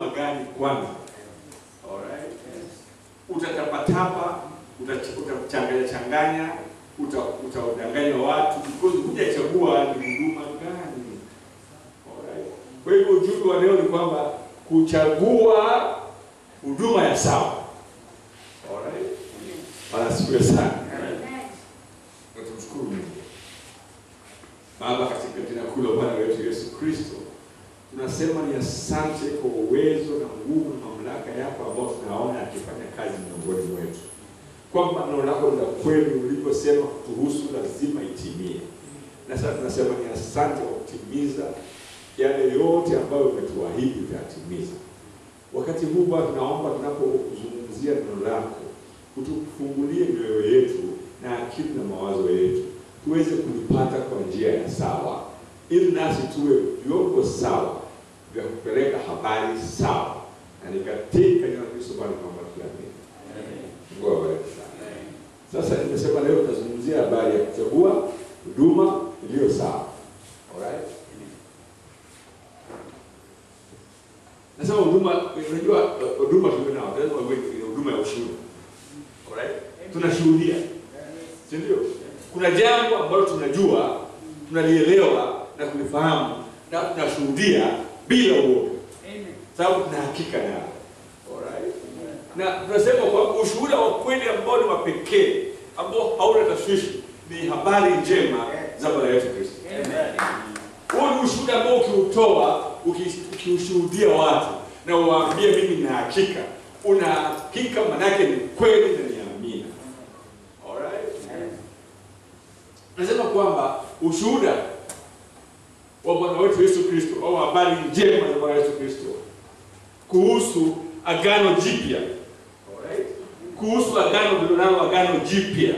gani kwanza. Alright? Utatapatapa, uta- utachanganya changanya, uta- utawadanganya watu because hujachagua ni huduma gani. Alright? Kwa hivyo ujumbe wa leo ni kwamba kuchagua huduma ya sawa. Alright? Bwana asifiwe sana. Na tumshukuru Mungu. Baba, katika jina kuu la Bwana wetu Yesu Kristo, tunasema ni asante kwa uwezo na nguvu na mamlaka yako ambao tunaona akifanya kazi miongoni mwetu, kwamba neno lako ni la kweli, ulivyosema kutuhusu lazima itimie. Na sasa tunasema ni asante kwa kutimiza yale yote ambayo umetuahidi utayatimiza. Wakati huu Bwana, tunaomba tunapozungumzia neno lako, utufungulie mioyo yetu na akili na mawazo yetu tuweze kulipata kwa njia ya sawa, ili nasi tuwe vyombo sawa vya kupeleka habari sawa, na ni katika jina la Kristo Bwana tunaomba tukiamini. Mungu awabariki sana. Sasa nimesema leo tutazungumzia habari ya kuchagua huduma iliyo sawa. Alright? Nasema huduma, unajua huduma tulio nao, lazima iwe ni huduma ya ushuhuda. Alright? Tunashuhudia. Si ndio? Kuna jambo ambalo tunajua, tunalielewa na kulifahamu na tunashuhudia bila uoga. Sababu tuna hakika nalo. Alright? Na tunasema kwa ushuhuda wa kweli ambao ni wa pekee ambao hauna tashwishi ni habari njema za Bwana yetu Kristo. Huo ni ushuhuda ambao ukiutoa, uki- ukiushuhudia watu na uwaambie mimi nina hakika, una hakika manake ni kweli na ni amina. Alright? Nasema kwamba ushuhuda wa Bwana wetu Yesu Kristo au habari njema za Bwana Yesu Kristo kuhusu agano jipya. Alright? Kuhusu agano tulilonalo agano jipya.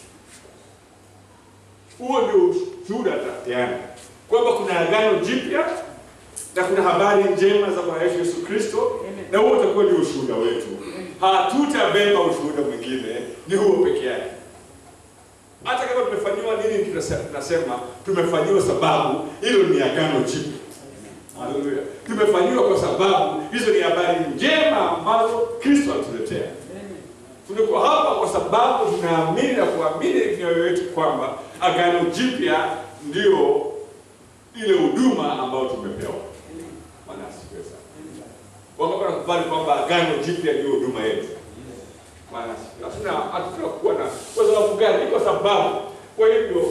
Huo ndio ushuhuda tayari kwamba kuna agano jipya na kuna habari njema za Bwana wetu Yesu Kristo, na huo utakuwa ndio ushuhuda wetu. Hatutabeba ushuhuda mwingine, ni huo peke yake. Hata kama tumefanyiwa nini, tunase- tunasema tumefanyiwa sababu hilo ni agano jipya. Haleluya! Tumefanyiwa kwa sababu hizo ni habari njema ambazo Kristo alituletea. Tuliko hapa kwa sababu tunaamini na kuamini mioyo yetu kwamba agano jipya ndio ile huduma ambayo tumepewa. Bwana asifiwe sana. Wangapi wanakubali kwamba agano jipya ndio huduma yetu? Bwana asifiwe. Hatuna hatuna kuwa na kwa sababu gani? Ni kwa sababu kwa hivyo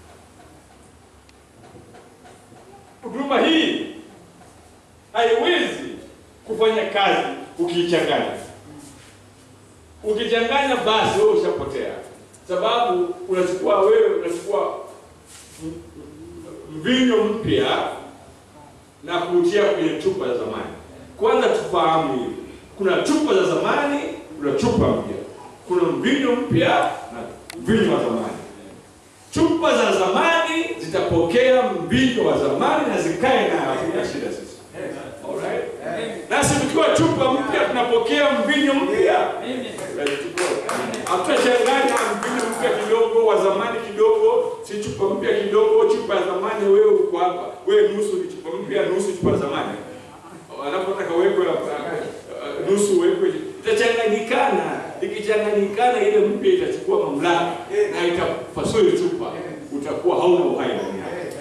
huduma hii haiwezi kufanya kazi ukiichanganya. Ukichanganya basi wewe ushapotea, sababu unachukua wewe unachukua m- m- mvinyo mpya na kuutia kwenye chupa za zamani. Kwanza tufahamu hivi, kuna chupa za zamani, kuna chupa mpya, kuna mvinyo mpya na mvinyo wa zamani. Chupa za zamani zitapokea mvinyo wa zamani na zikae na hakuna shida sisi. Alright? Nasi tukiwa chupa mpya tunapokea mvinyo mpya. Hatutachanganya mvinyo mpya kidogo, wa zamani kidogo, si chupa mpya kidogo, chupa ya zamani wewe uko hapa. Wewe nusu ni chupa mpya, nusu chupa ya zamani. Wanapotaka wekwe uh, nusu wekwe itachanganyikana. Ikichanganyikana ile mpya itachukua mamlaka na itapasua ile chupa, utakuwa hauna uhai ndani yake.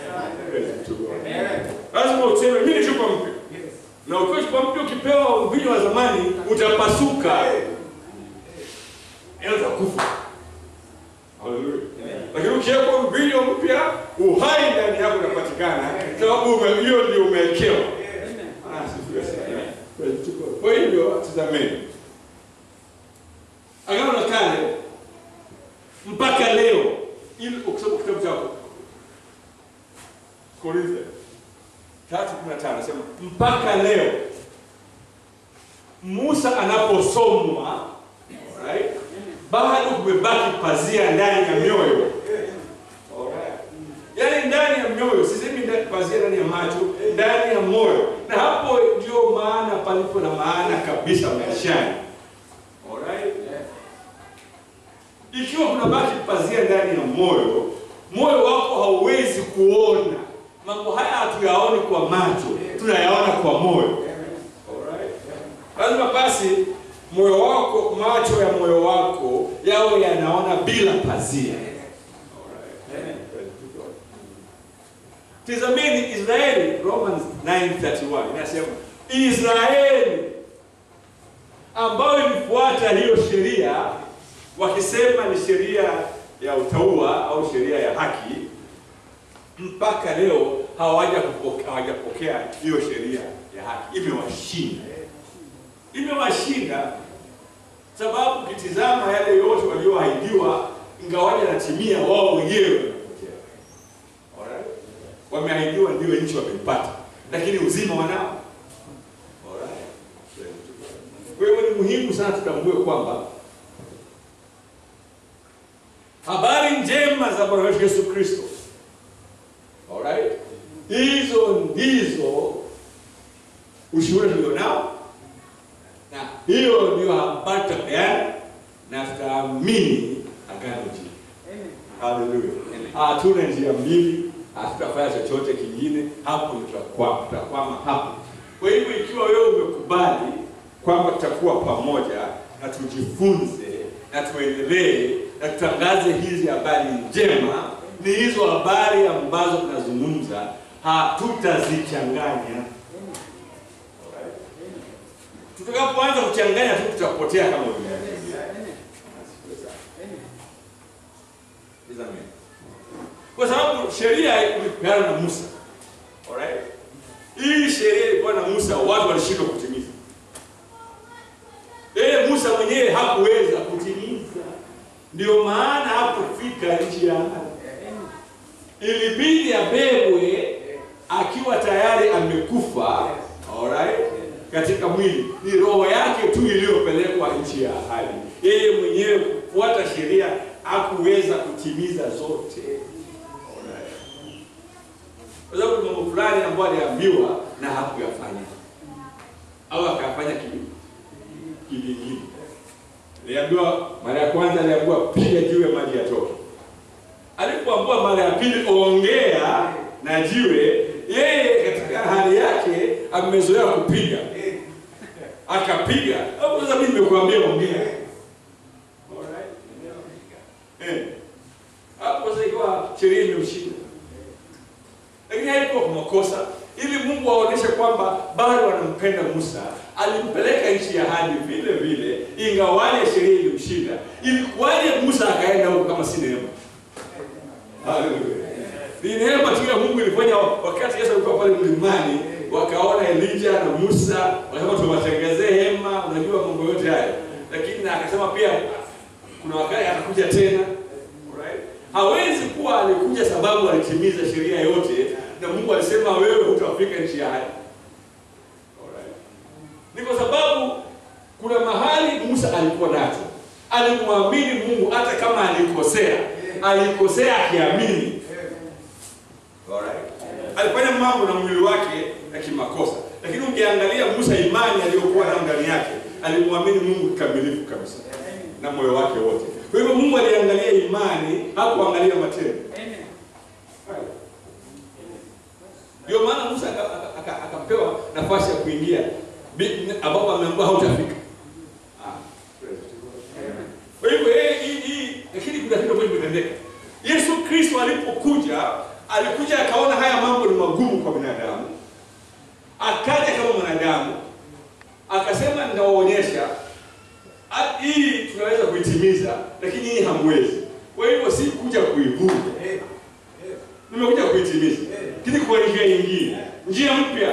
Lazima useme mimi ni chupa mpya. Na ukiwa chupa mpya ukipewa mvinyo wa zamani utapasuka. Yaani utakufa. Haleluya. Lakini ukiwekwa mvinyo mpya, uhai ndani yako unapatikana, sababu ume- hiyo ndio umewekewa. Ah, asifiwe sana. Kwa hivyo tazameni, Agano la Kale mpaka leo, ili ukisoma kitabu chako Korintho tatu kumi na tano nasema mpaka leo Musa anaposomwa alright, bado kumebaki pazia ndani ya mioyo Alright. yaani ndani ya mioyo, sisemi ndani- pazia ndani ya macho, ndani ya moyo, na hapo ndio maana palipo na maana kabisa maishani. Alright. Ikiwa kuna baki pazia ndani ya moyo, moyo wako hauwezi kuona mambo haya. Hatuyaoni kwa macho, tunayaona kwa moyo. Alright. Lazima basi moyo wako, macho ya moyo wako yawe yanaona bila pazia. Tizameni Israeli, Romans 9:31 inasema Israeli ambayo ilifuata hiyo sheria wakisema ni sheria ya utaua au sheria ya haki, mpaka leo hawaja kupokea hawajapokea hiyo sheria ya haki. Imewashinda, imewashinda sababu ukitizama yale yote walioahidiwa, ingawaja natimia, wao wenyewe wanapotea. Alright? Wameahidiwa ndio nchi wameipata, lakini uzima wanao. Alright? Kwa hivyo ni muhimu sana tutambue kwamba habari njema za Bwana wetu Yesu Kristo, alright, hizo ndizo ushuhuda tulionao, na hiyo ndio habari tutapeana na tutaamini agano jipya. Haleluya! Hatuna njia mbili, hatutafanya chochote kingine, hapo ndio tutakwama, tutakwama hapo. Kwa hivyo ikiwa wewe umekubali kwamba tutakuwa pamoja na tujifunze na tuendelee na tutangaze hizi habari njema, ni hizo habari ambazo tunazungumza, hatutazichanganya. Tutakapoanza kuchanganya tu tutapotea kama ulimwengu. Kwa sababu sheria ilipeana na Musa. Alright? Hii sheria ilikuwa na Musa, watu walishindwa kutimiza. Yeye Musa mwenyewe hakuweza kutimiza, ndio maana hakufika nchi ya ahadi. Ilibidi abebwe akiwa tayari amekufa, alright, katika mwili. Ni roho yake tu iliyopelekwa nchi ya ahadi. Yeye mwenyewe kufuata sheria hakuweza kutimiza zote, alright, kwa sababu mambo fulani ambayo aliambiwa na hakuyafanya au akayafanya kivi kivingine. Aliambiwa mara ya kwanza, aliambiwa piga jiwe maji yatoke. Alipoambiwa mara ya pili, ongea na jiwe, yeye katika hali yake amezoea kupiga, akapiga. Hapo sasa mimi nimekuambia ongea, eh, hapo sasa ikawa sheria imemshinda, lakini haikuwa kwa makosa ili Mungu aoneshe kwamba bado anampenda Musa, alimpeleka nchi ya ahadi vile vile, ingawaje sheria ilimshinda. Ilikuwaje Musa akaenda huko kama si neema? Haleluya! Ni neema tu ya Mungu ilifanya. Wakati Yesu alikuwa pale mlimani, wakaona Elija na Musa, wakasema tuwatengezee hema, unajua mambo yote hayo, lakini na akasema pia kuna wakati atakuja tena. Alright? Hawezi kuwa alikuja sababu alitimiza sheria yote na Mungu alisema wewe hutafika nchi ya ahadi. Alright. Ni kwa sababu kuna mahali Musa alikuwa nacho, alimwamini Mungu hata kama alikosea, alikosea akiamini. Alright. Alifanya mambo na mwili wake ya kimakosa, lakini ukiangalia Musa, imani aliyokuwa nayo ndani yake, alimwamini Mungu kikamilifu kabisa na moyo wake wote. Kwa hivyo Mungu aliangalia imani, hakuangalia matendo. Ndio maana Musa akapewa nafasi ya kuingia ambapo ameambiwa hautafika. Kwa hivyo hii, lakini kuna kitu ambacho kimetendeka. Yesu Kristo alipokuja, alikuja akaona haya mambo ni magumu kwa binadamu, akaja kama mwanadamu, akasema ninawaonyesha hii tunaweza kuitimiza, lakini hii hamwezi. Kwa hivyo si kuja kuivunja nimekuja kuitimiza, lakini kwa njia nyingine, njia mpya.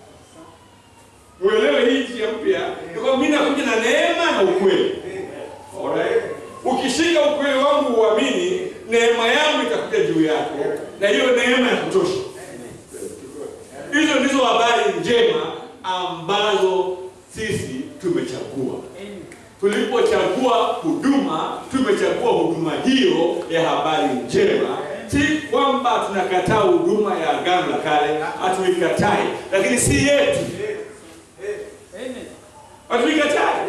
Uelewe hii njia mpya, kwa mimi nakuja na neema na ukweli. Alright, ukishika ukweli wangu uamini, neema yangu itakuja juu yako, na hiyo neema ya kutosha. Hizo ndizo habari njema ambazo sisi tumechagua. Tulipochagua huduma, tumechagua huduma hiyo ya habari njema si kwamba tunakataa huduma ya agano la kale, hatuikatai, lakini si yetu, hatuikatai,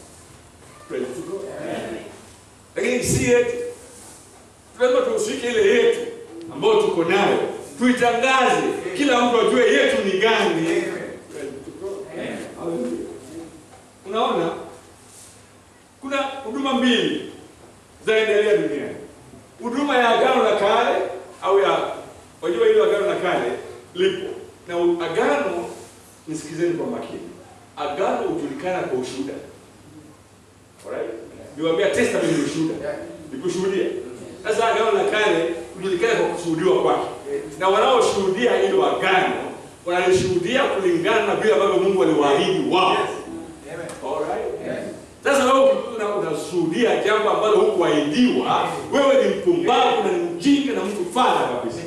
lakini si yetu. Lazima tushike ile yetu ambayo tuko nayo, tuitangaze, kila mtu ajue yetu ni gani. Unaona, kuna huduma mbili zinaendelea duniani, huduma ya agano la kale au ya wajua, ile agano la kale lipo na u- agano. Nisikizeni kwa makini, agano hujulikana kwa ushuhuda. Alright, niwaambia testament ni ushuhuda, ni kushuhudia. Sasa agano la kale hujulikana kwa kushuhudiwa kwake, na wanaoshuhudia hilo agano wanalishuhudia kulingana na vile ambavyo Mungu aliwaahidi wao. Alright. Sasa wewe ukikuwa una- unashuhudia jambo ambalo hukuahidiwa, wewe ni mpumbavu na ni mjinga na mtu fala kabisa.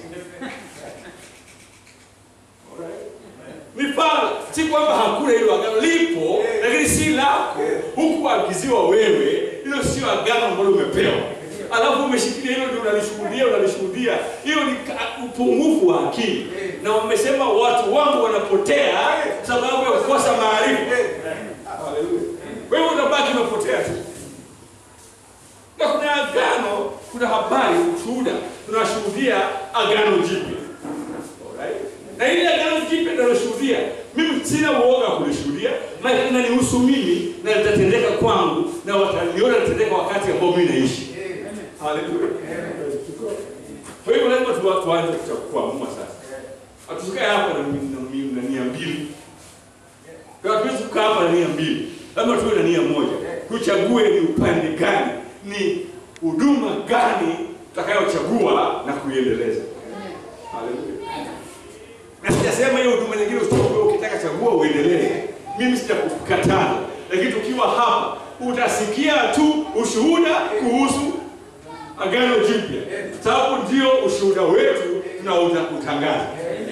Alright. Ni fala, si kwamba hakuna hilo agano, lipo lakini si lako, hukuagiziwa wewe. Hilo sio agano ambalo umepewa, alafu umeshikilia hilo ndio unalishuhudia, unalishuhudia. Hiyo ni ka- upungufu wa akili, na wamesema watu wangu wanapotea sababu ya kukosa maarifa. Haleluya. Wewe unabaki umepotea tu. Na kuna agano, kuna habari, ushuhuda, tunashuhudia agano jipya. Alright? Na ile agano jipya tunaloshuhudia, mimi sina uoga wa kulishuhudia, maana inanihusu mimi na litatendeka kwangu na wataliona litatendeka wakati ambao mimi naishi. Haleluya. Kwa hivyo lazima tuwa- tuanze kucha- kuamua sasa. Hatusikae hapa na, na, na, na nia mbili. Kwa hatuwezi kukaa hapa na nia mbili, lazima tuwe na nia moja. Tuchague ni upande gani, ni huduma gani tutakayochagua na kuiendeleza. Haleluya. Na sijasema hiyo huduma nyingine usichague, ukitaka chagua uendelee. Mimi sijakukataza, lakini tukiwa hapa utasikia tu ushuhuda kuhusu agano jipya, sababu ndio ushuhuda wetu tunaoutangaza.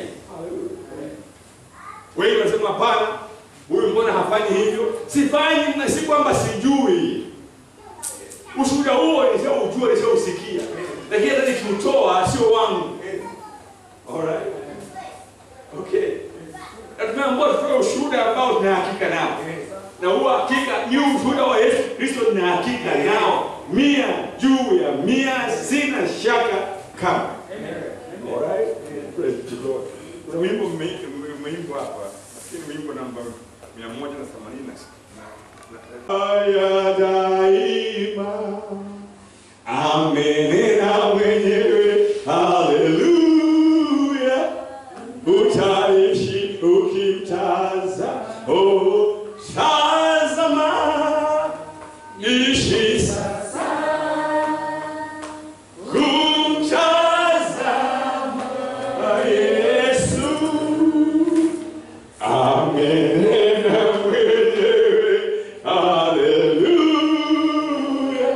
Wengi wanasema hapana, huyu mbona hafanyi hivyo? Sifanyi na si kwamba sijui. Ushuhuda huo nishaujua, nishausikia, lakini hata nikiutoa sio wangu. Alright? Okay. Na tumeambiwa tutoe ushuhuda ambao tuna hakika nao, na huo hakika ni ushuhuda wa Yesu Kristo, tuna hakika nao mia juu ya mia, sina shaka kama. Alright? Praise the Lord. Kuna wimbo ume- ume- umeimbwa hapa, nafikiri wimbo namba 180 na haya daima amenena mwenyewe, haleluya, utaishi ukimtaza, oh, tazama, ishi sasa kumtazama Yesu amenena mwenyewe, haleluya,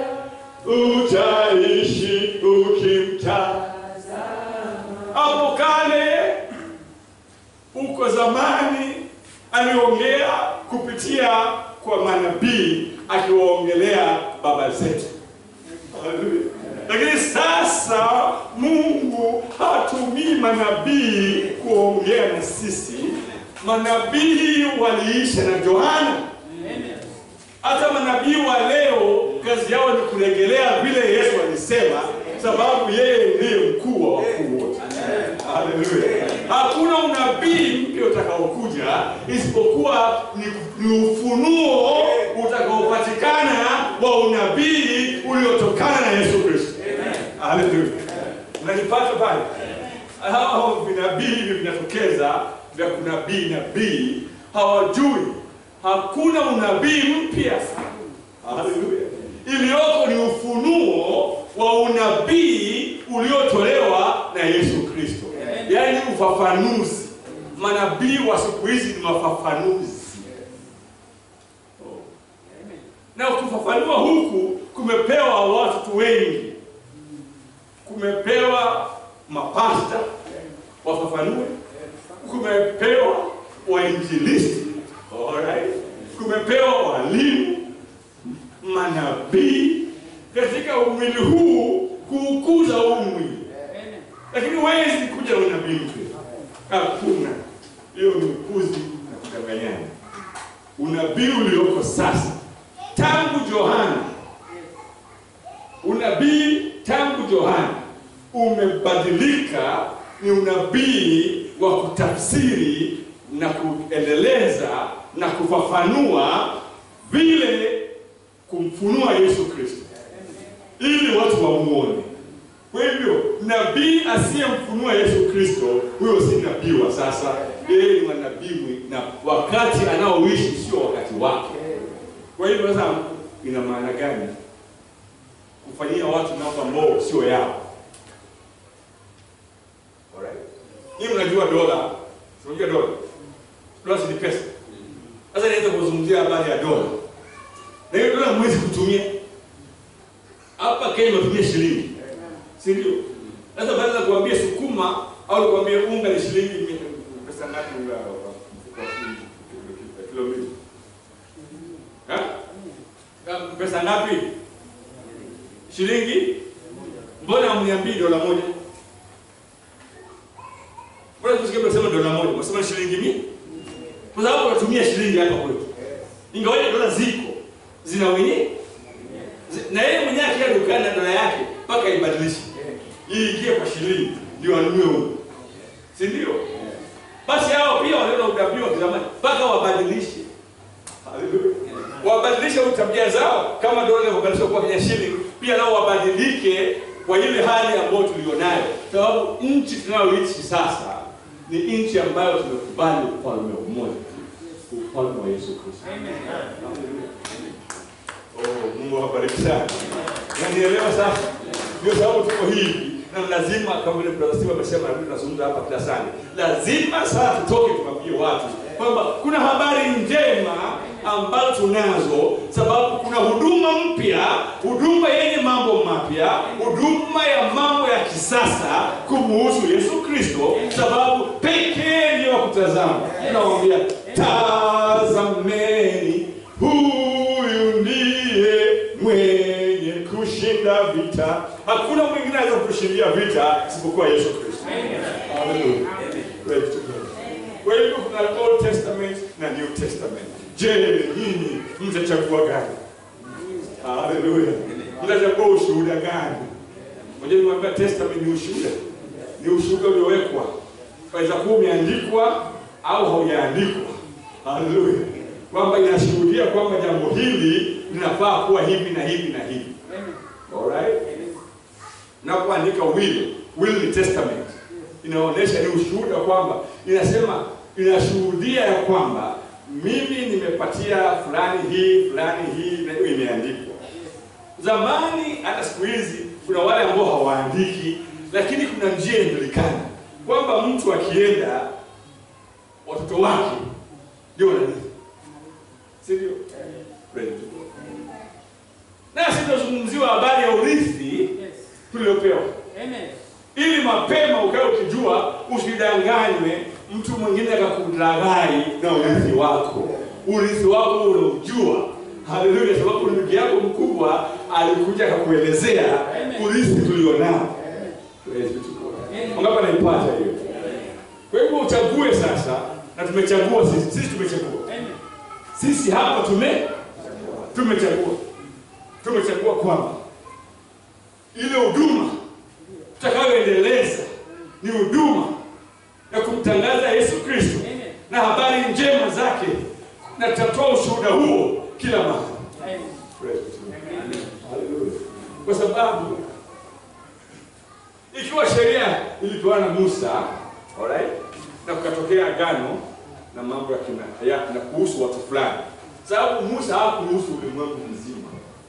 utaishi ukimtazama. Hapo kale, huko zamani, aliongea kupitia kwa manabii, akiwaongelea baba zetu. Haleluya. Lakini sasa Mungu hatumii manabii kuongea na sisi. Manabii waliisha na Yohana. Hata manabii wa leo kazi yao ni kurejelea vile Yesu alisema, sababu yeye ndiye mkuu wa wakuu wote. Haleluya! Hakuna unabii mpya utakaokuja isipokuwa ni, ni ufunuo utakaopatikana wa unabii uliotokana na Yesu Kristo. Haleluya! Unanipata pale? Hao vinabii hivi vinatokeza vya kunabii nabii hawajui hakuna unabii mpya. Haleluya! Iliyoko ni ufunuo wa unabii uliotolewa na Yesu Kristo, yaani ufafanuzi. Manabii wa siku hizi ni mafafanuzi, na kufafanua huku kumepewa watu wengi, kumepewa mapasta wafafanue, kumepewa wainjilisti, alright, kumepewa walimu, manabii katika umwili huu kuukuza huu mwili, lakini huwezi kuja na unabii mpya. Hakuna, hiyo ni ukuzi na kudanganyana. Unabii ulioko sasa tangu Yohana, unabii tangu Yohana umebadilika, ni unabii wa kutafsiri na kuendeleza na kufafanua vile kumfunua Yesu Kristo ili watu wamuone. Kwa hivyo nabii asiyemfunua Yesu Kristo, huyo si nabii wa sasa, yeye ni nabii na wakati anaoishi sio wakati wake. Kwa hivyo sasa, ina maana gani kufanyia watu mambo ambao sio yao? Alright, hii mnajua dola, unajua dola, dola si ni pesa. Sasa niweza kuzungumzia habari ya dola, na hiyo dola mwezi kutumia hapa Kenya tunatumia shilingi, si ndio? Sasa baada ya kuambia sukuma au kuambia unga ni shilingi mia- pesa ngapi unga wa mfuko wa shilingi kilo- kilo mbili? Ha? Ka- Pesa ngapi? Shilingi? Mbona hamniambii dola moja? Mbona tusikie mnasema dola moja? Mnasema shilingi mia? Kwa sababu tunatumia shilingi hapa kwetu. Ingawaje dola ziko zina wenyewe Zi- na yeye mwenyewe akienda dukani na dola yake mpaka ibadilishe iingie kwa shilingi ndio anunue unga, si ndio? Basi hao pia wanaona udabii wa kizamani mpaka wabadilishe, Haleluya. wabadilishe u tabia zao, kama dola inavyobadilishwa kuwa Kenya shilingi, pia nao wabadilike kwa ile hali ambayo tulionayo, sababu nchi tunayoishi sasa ni nchi ambayo tumekubali ufalme mmoja, ufalme wa Yesu Kristo. Haleluya. Oh, Mungu awabariki sana. Unanielewa sasa? Ndio sababu tuko hivi na lazima kama vile brother Steve amesema na mimi nazungumza hapa kila sana. Lazima sasa tutoke tuwaambie watu kwamba kuna habari njema ambazo tunazo, sababu kuna huduma mpya, huduma yenye mambo mapya, huduma ya mambo ya kisasa kumuhusu Yesu Kristo, sababu pekee ndiyo wa kutazama. Tunawaambia tazameni, huyu ndiye mwenye kushinda vita. Hakuna mwingine anaweza kushindia vita isipokuwa Yesu Kristo. Hallelujah. Praise to God. Kwa hivyo kuna Old Testament na New Testament. Je, nyinyi mtachagua gani? Haleluya. Mtachagua ushuhuda gani? Moja niwaambia testament ni ushuhuda. Ni ushuhuda uliowekwa. Waweza kuwa umeandikwa au haujaandikwa. Haleluya. Kwamba inashuhudia kwamba jambo hili linafaa kuwa hivi na hivi na hivi. Alright? Unapoandika will, will ni testament. Inaonyesha ni ushuhuda kwamba inasema inashuhudia ya kwamba mimi nimepatia fulani hii fulani hii na hiyo imeandikwa. Zamani hata siku hizi kuna wale ambao hawaandiki, lakini kuna njia inajulikana kwamba mtu akienda watoto wake ndio wanarithi, si ndio? Praise to God. Nasi tunazungumziwa habari ya urithi tuliopewa ili mapema ukae ukijua, usidanganywe mtu mwingine akakulaghai na urithi wako. Urithi wako unaujua. Haleluya! Sababu ndugu yako mkubwa alikuja akakuelezea urithi tulionao. Praise be to God. Wangapi anaipata hiyo? Kwa hivyo uchague sasa, na tumechagua sisi, sisi tumechagua sisi hapa tume tumechagua tumechagua kwamba ile huduma tutakayoendeleza ni huduma ya kumtangaza Yesu Kristo na habari njema zake, na tutatoa ushuhuda huo kila mahali. Praise God. Hallelujah. Kwa sababu ikiwa sheria ilipewa na Musa, alright, na kukatokea agano na mambo ya kina ya na kuhusu watu fulani, sababu Musa hakuhusu ulimwengu mzima.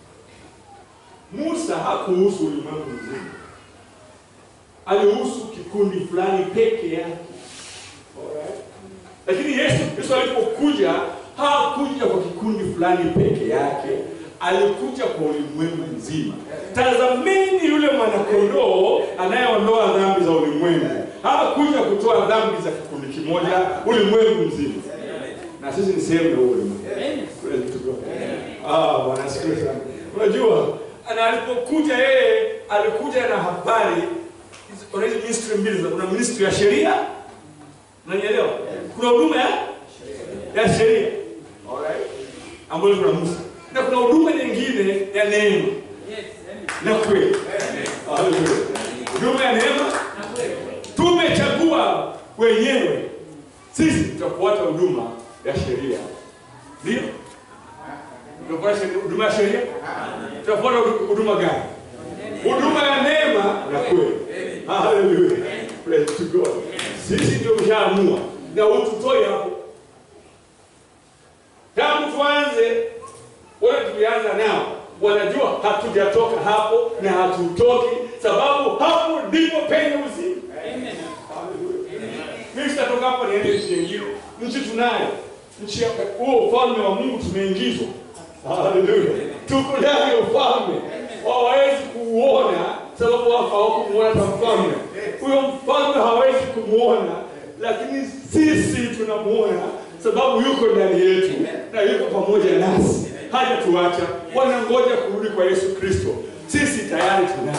Musa hakuhusu ulimwengu mzima, alihusu kikundi fulani peke yake. Alright? Lakini Yesu Kristo alipokuja hakuja kwa kikundi fulani peke yake, alikuja kwa ulimwengu mzima. Tazameni yule mwanakondoo anayeondoa dhambi za ulimwengu. Hakuja kutoa dhambi za kikundi kimoja, ulimwengu mzima. Na sisi ni sehemu ya huo ulimwengu. Praise to God. Ah, Bwana asifiwe sana. Unajua, na alipokuja yeye alikuja na habari kuna hizi ministry mbili, kuna ministry ya sheria, unanielewa? Kuna huduma ya ya sheria, alright, ambayo kuna Musa, na kuna huduma nyingine ya neema na kweli. Haleluya! Huduma ya neema tumechagua wenyewe sisi, tutafuata huduma ya sheria, ndio Tunafuata sheria- huduma ya sheria? Tunafuata huduma gani? Huduma ya neema na kweli. Hallelujah. Praise to God. Sisi ndio tushaamua na ututoe hapo. Tangu tuanze wale tulianza nao wanajua hatujatoka hapo na hatutoki, sababu hapo ndipo penye uzima. Hallelujah. Mimi sitatoka hapa niende nchi nyingine. Nchi tunayo, nchi ya huo ufalme wa Mungu tumeingizwa. Haleluya, tuko ndani ya ufalme, hawawezi kuuona sababu wao hawakumuona hata mfalme. Huyo mfalme hawezi kumuona, lakini sisi tunamuona sababu yuko ndani yetu na yuko pamoja nasi, hajatuacha. Wanangoja kurudi kwa Yesu Kristo, sisi tayari tunaye.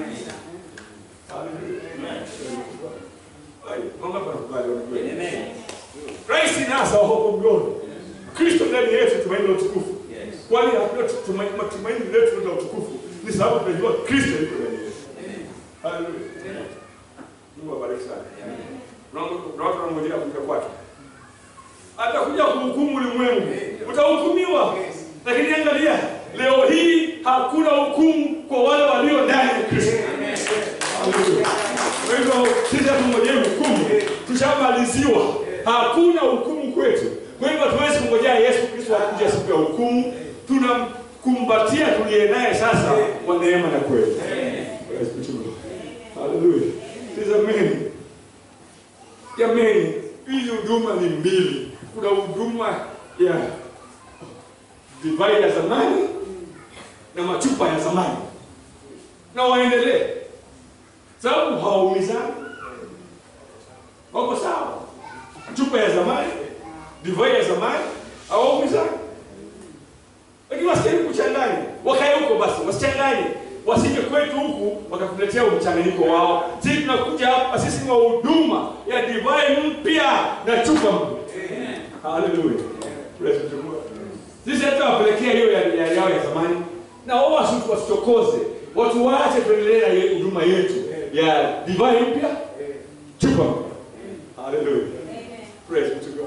Rais nasa wako mgoni. Kristo ndani yetu tumaini la utukufu. Kwani hakuna tumaini matumaini letu la utukufu ni sababu tunajua Kristo yuko ndani yetu. Haleluya. Mungu abariki sana. Na watu wanangojea kuja kwake. Atakuja kuhukumu ulimwengu. Utahukumiwa. Lakini angalia, leo hii hakuna hukumu kwa wale walio ndani ya Kristo. Haleluya. Kwa hivyo sisi hatungojei hukumu, tushamaliziwa. Hakuna hukumu kwetu. Kwa hivyo hatuwezi kungojea Yesu Kristo akuje siku ya hukumu. Tunamkumbatia tuliye naye sasa kwa neema na kweli. Praise be to God. Haleluya. Tazameni. Jameni, hizi huduma ni mbili. Kuna huduma ya divai ya zamani na machupa ya zamani, na waendelee sababu hawaumizani, wako sawa. Chupa ya zamani, divai ya zamani hawaumizani, lakini wasicheni kuchanganya, wakae huko basi, wasichanganye, wasije kwetu huku wakatuletea mchanganyiko wao. Sisi tunakuja hapa, sisi ni wahuduma ya divai mpya na chupa mpya. Haleluya, praise be to God. Sisi hata wapelekea hiyo ya ya- yao ya zamani, na wao wasi- wasitokoze, watu waache tuendelee na ye- huduma yetu ya divai mpya, chupa mpya. Haleluya, praise be to God.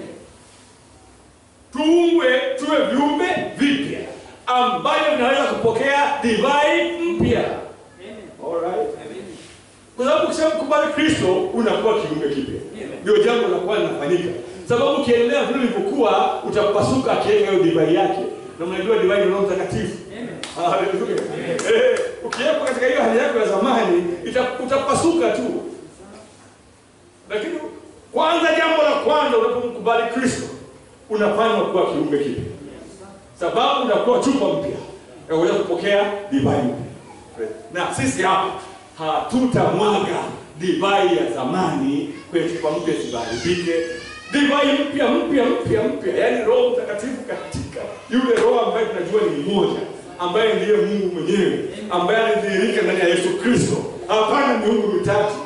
Tuungwe tuwe viumbe vipya ambavyo vinaweza kupokea divai mpya. Alright. Kwa sababu ukishamkubali Kristo unakuwa kiumbe kipya. Ndio jambo la kwanza linafanyika. Sababu ukiendelea vile ulivyokuwa utapasuka akiweka hiyo divai yake. Na mnajua divai ni Roho Mtakatifu. Haleluya. Eh, ukiwepo katika hiyo hali yako ya zamani ita- utapasuka tu. Lakini kwanza, jambo la kwanza unapomkubali Kristo unafanywa kuwa kiumbe kipya, sababu unakuwa chupa mpya ya kuweza kupokea divai mpya. Na sisi hapa hatutamwaga divai ya zamani kwenye chupa mpya zisiharibike. Divai mpya mpya mpya mpya, yaani Roho Mtakatifu katika yule Roho ambaye tunajua ni mmoja, ambaye ndiye Mungu mwenyewe, ambaye alidhihirika ndani ya Yesu Kristo. Hapana miungu mitatu,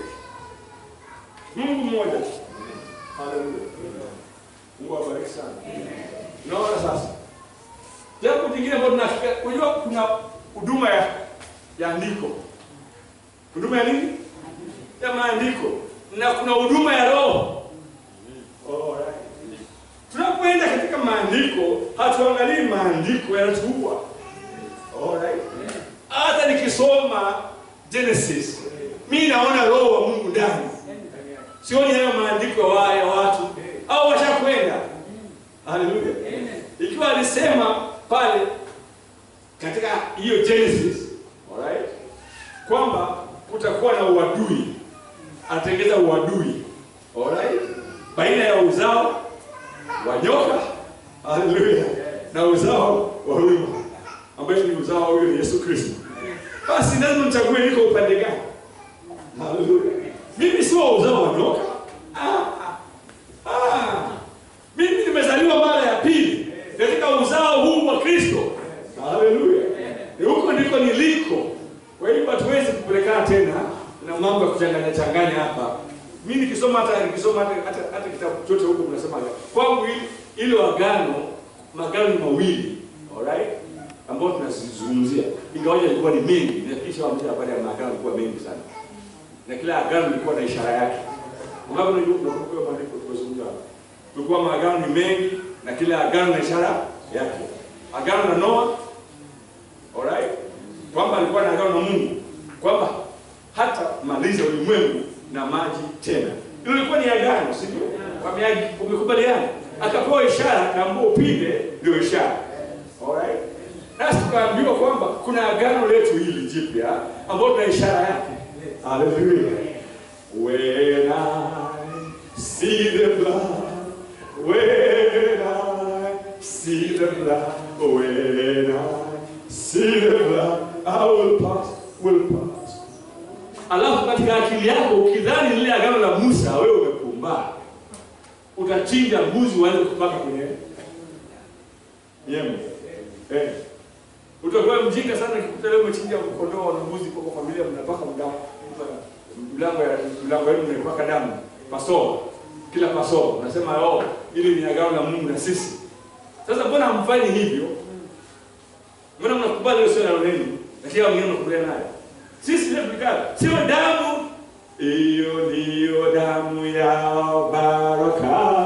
Mungu mmoja. Haleluya. Mungu awabariki sana. Unaona sasa, jambo jingine ambalo tunafika, unajua kuna huduma ya ya andiko, huduma ya nini? Ya maandiko, na kuna huduma ya roho. Alright. Tunapoenda katika maandiko, hatuangalii maandiko yanatuua. Alright. Hata nikisoma Genesis, mimi naona roho wa Mungu ndani, sioni hayo maandiko ya wa- ya watu au washakwenda. Haleluya. Ikiwa alisema pale katika hiyo Genesis, alright, kwamba kutakuwa na uadui, atengeza uadui, alright, baina ya uzao wa nyoka, haleluya, na uzao wa Ruma, ambaye ni uzao huyo ni Yesu Kristo. Basi lazima mchague niko upande gani? Haleluya. Mimi sio uzao wa nyoka. Ah, ah, ah. Mimi nimezaliwa mara ya pili katika uzao huu wa Kristo. Haleluya. Ni huko ndiko niliko. Kwa hiyo hatuwezi kupelekana tena na mambo ya kuchanganya changanya hapa. Mimi nikisoma hata nikisoma hata hata, hata kitabu chote huko mnasema kwangu hili ile agano magano ni mawili. Alright? Ambao tunazungumzia. Ingawaje ilikuwa ni mengi, na kisha wamesha habari ya maagano ilikuwa mengi sana. Na kila agano lilikuwa na ishara yake. Ungapo unajua unakumbuka maandiko tulizozungumza hapa. Tulikuwa maagano ni mengi na kila agano na ishara yake. agano na Noa. Alright? Kwamba alikuwa na agano na Mungu kwamba hata maliza ulimwengu na maji tena. Hilo lilikuwa ni agano, si ndio? Wameagi- Wamekubaliana. Akapewa ishara, akaambiwa upinde ndio ishara. Alright? Nasi tukaambiwa kwamba kuna agano letu hili jipya ambalo tuna ishara yake. Hallelujah. When I see the blood, when I see the blood, when I see the blood, I will pass, will pass. Alafu katika akili yako ukidhani lile agano la Musa, wewe umepumbaa, utachinja mbuzi uanze kupaka kwenye yemu. Eh. Utakuwa mjinga sana ukikuta leo umechinja kondoo na mbuzi kwa familia mnapaka mdamu. Mlango ya mlango wenu mnapaka damu. Pasoo. Kila pasoo unasema oh, ili ni agano la Mungu na sisi. Sasa mbona hamfanyi hivyo? Mbona mnakubali hiyo sio neno lenu? Lakini wengine mnakubaliana nayo. Sisi ndio tukikata. Sio damu. Hiyo ndiyo damu ya baraka.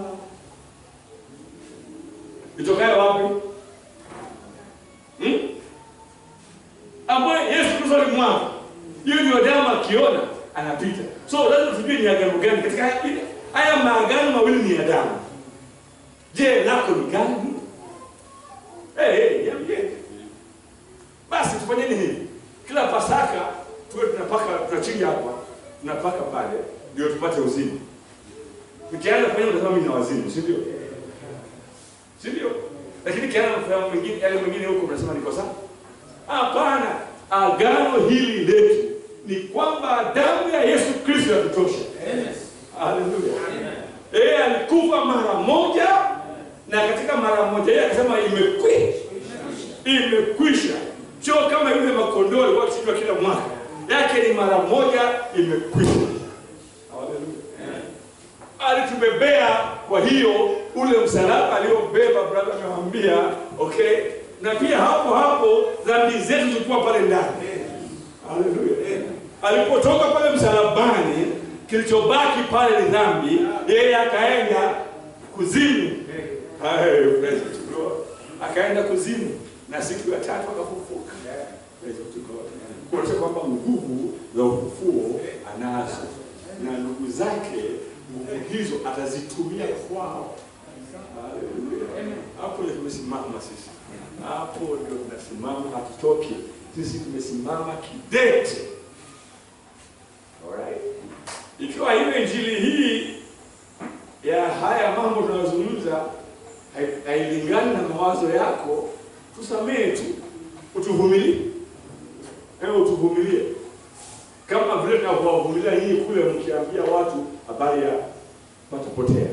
Itokayo wapi? Hmm? Ambayo Yesu Kristo alimwaga. Hiyo ndio damu akiona anapita. So lazima tujue ni agano gani katika haya haya maagano mawili ni ya damu. Je, lako ni gani? Eh, hey, niambie. Basi tufanyeni hivi. Kila Pasaka tuwe tunapaka tunachinja hapa, tunapaka pale ndio tupate uzima. Nikianza kufanya mtasema mimi na wazimu, si ndio? Si ndio? Lakini kiana mfano mwingine yale mwingine huko mnasema niko sawa? Hapana. Agano hili letu ni kwamba damu ya Yesu Kristo yatutosha. Haleluya. Yeye alikufa mara moja na katika mara moja yeye akasema imekwisha. Imekwisha. Sio kama yule makondoo alikuwa akichinjwa kila mwaka. Yake ni mara moja imekwisha. Haleluya. Alitubebea kwa hiyo ule msalaba aliobeba brother amewambia, okay? Na pia hapo hapo dhambi zetu zilikuwa pale ndani. Haleluya. Alipotoka pale msalabani, kilichobaki pale ni dhambi, yeye akaenda kuzimu. Hayo, praise to God. Akaenda kuzimu na siku ya tatu akafufuka. Praise to God. Kuonyesha kwamba nguvu za ufufuo anazo na ndugu zake nguvu hizo atazitumia kwao. Haleluya. Hapo ndio tumesimama sisi, hapo ndio tunasimama, hatutoki sisi, tumesimama kidete. Alright. Ikiwa hiyo injili hii ya haya mambo tunayozungumza hai- hailingani na mawazo yako, tusamehe tu, utuvumilie, ewe utuvumilie kama vile tunavyowavumilia nyinyi kule mkiambia watu habari ya patapotea.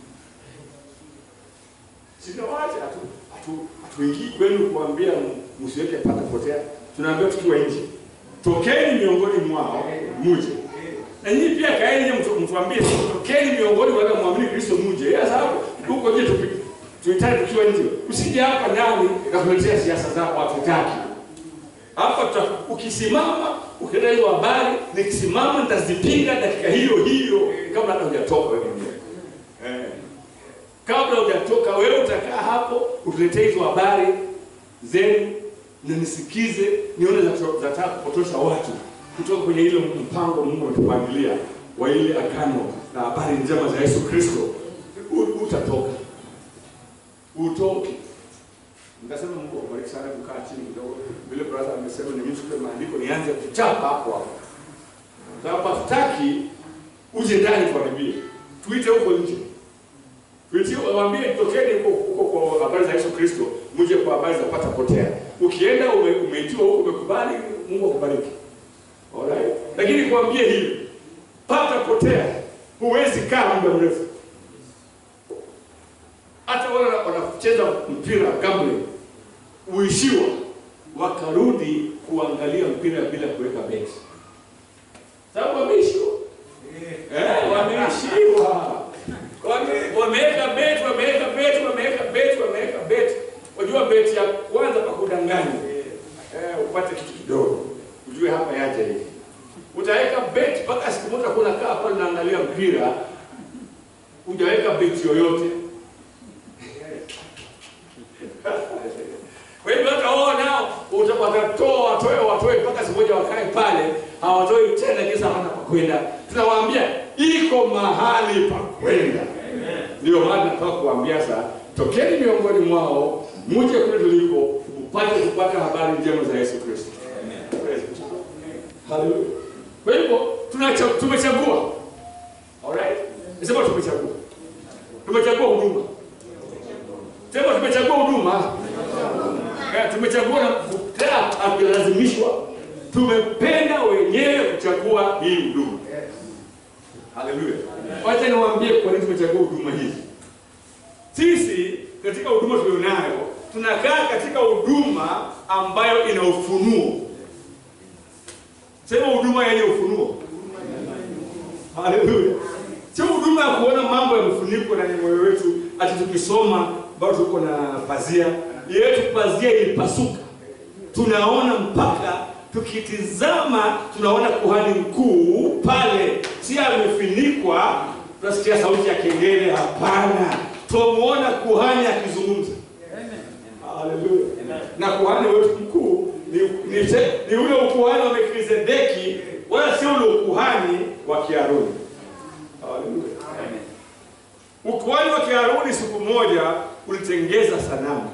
Sinawacha hatu hatu hatuingii kwenu kuambia m- msiweke patapotea, tunaambia tukiwa nje, tokeni miongoni mwao muje na nyinyi pia kaeni nje, mtu- mtuambie tokeni miongoni mwa wale muamini Kristo muje. Ya sababu huko nje tupi tuhitaji tukiwa nje, usije hapa ndani kakuletea siasa zako, hatutaki hapa tuta, ukisimama ukienda hizo habari, nikisimama nitazipinga dakika hiyo hiyo, kabla hata hujatoka wewe mwenyewe eh. Kabla hujatoka wewe utakaa hapo utuletee hizo habari zenu na nisikize, nione za- zataka kupotosha watu kutoka kwenye ile mpango Mungu ametupangilia wa ile agano na habari njema za Yesu Kristo. U- Utatoka, utoke Nikasema Mungu awabariki sana kukaa chini kidogo. Vile brother amesema ni mtu kwa maandiko nianze kuchapa hapo hapo. Sababu hatutaki uje ndani tuharibie. Tuite huko nje. Tuitie waambie tokeni huko huko kwa habari za Yesu Kristo, mje kwa habari za pata potea. Ukienda ume, umeitiwa huko umekubali, Mungu akubariki. Alright? Lakini kuambie hivi, pata potea, huwezi kaa muda mrefu. Hata wale wana- wanacheza mpira gambling, uishiwa wakarudi kuangalia mpira bila kuweka beti, sababu wameishiwa. Eh, wameishiwa. Wame- Wameweka beti, wameweka beti, wameweka beti, wameweka beti. Unajua beti ya kwanza pa kudanganya, eh, upate kitu kidogo, ujue hapa yaje hivi. Utaweka beti mpaka siku moja kuna kaa pale naangalia mpira, hujaweka beti yoyote uta- watatoa watoe watoe mpaka siku moja wakae pale hawatoi tena kisa hana pa kwenda tunawaambia iko mahali pa kwenda ndio maana nataka kuambia sasa tokeni miongoni mwao muje kule tuliko upate kupata habari njema za yesu kristo Praise God. Hallelujah. kwa hivyo tunacha- tumechagua alright sema tumechagua tumechagua huduma sema tumechagua huduma Eh, tumechagua na tena hatulazimishwa tumependa wenyewe kuchagua hii huduma haleluya wacha niwaambie kwa nini tumechagua huduma hizi sisi katika huduma tulionayo tunakaa katika huduma ambayo ina ufunuo sema huduma yenye ufunuo haleluya sio huduma ya kuona mambo yamefunikwa ndani ya moyo wetu ati tukisoma bado tuko na pazia yetu pazia ilipasuka tunaona mpaka tukitizama tunaona kuhani mkuu pale si amefunikwa tunasikia sauti ya kengele hapana twamuona kuhani akizungumza Haleluya. Na kuhani wetu mkuu ni, ni, ni ule ukuhani wa Melkizedeki wala sio ule ukuhani wa Kiaruni. Haleluya. Ukuhani wa Kiaruni siku moja ulitengeza sanamu.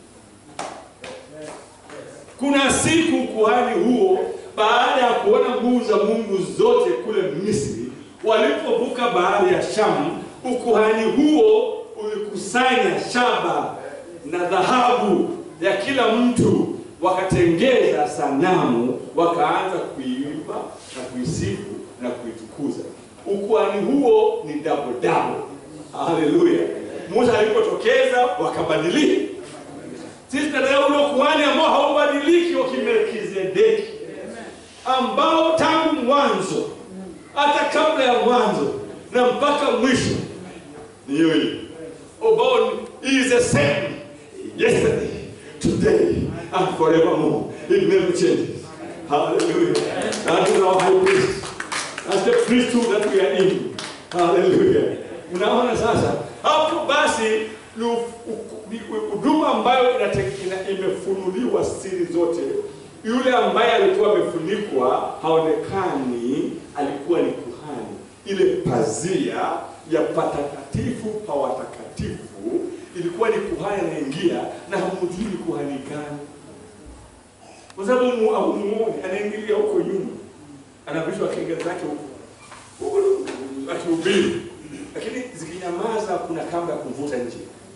Kuna siku ukuhani huo baada ya kuona nguvu za Mungu zote kule Misri, walipovuka bahari ya Shamu, ukuhani huo ulikusanya shaba na dhahabu ya kila mtu, wakatengeza sanamu, wakaanza kuiimba na kuisifu na kuitukuza. Ukuhani huo ni double double. Haleluya! Musa alipotokeza wakabadilika. Sisi tunataka ule ukuhani ambao haubadiliki wa Kimelkizedeki, ambao tangu mwanzo hata kabla ya mwanzo na mpaka mwisho ni hiyo hiyo, ambao he is the same yesterday, today and forevermore. It never changes. Hallelujah. That is our high priest. That's the priesthood that we are in. Hallelujah. Unaona sasa hapo basi ni u- u- ni huduma ambayo inate- ina- imefunuliwa siri zote. Yule ambaye alikuwa amefunikwa haonekani, alikuwa ni kuhani. Ile pazia ya patakatifu pa watakatifu ilikuwa ni kuhani anaingia na hamjui ni kuhani gani, kwa sababu mu- hamumuoni, anaingilia huko nyuma, anavishwa kenge zake huko huko akihubiri, lakini zikinyamaza, kuna kamba ya kumvuta nje.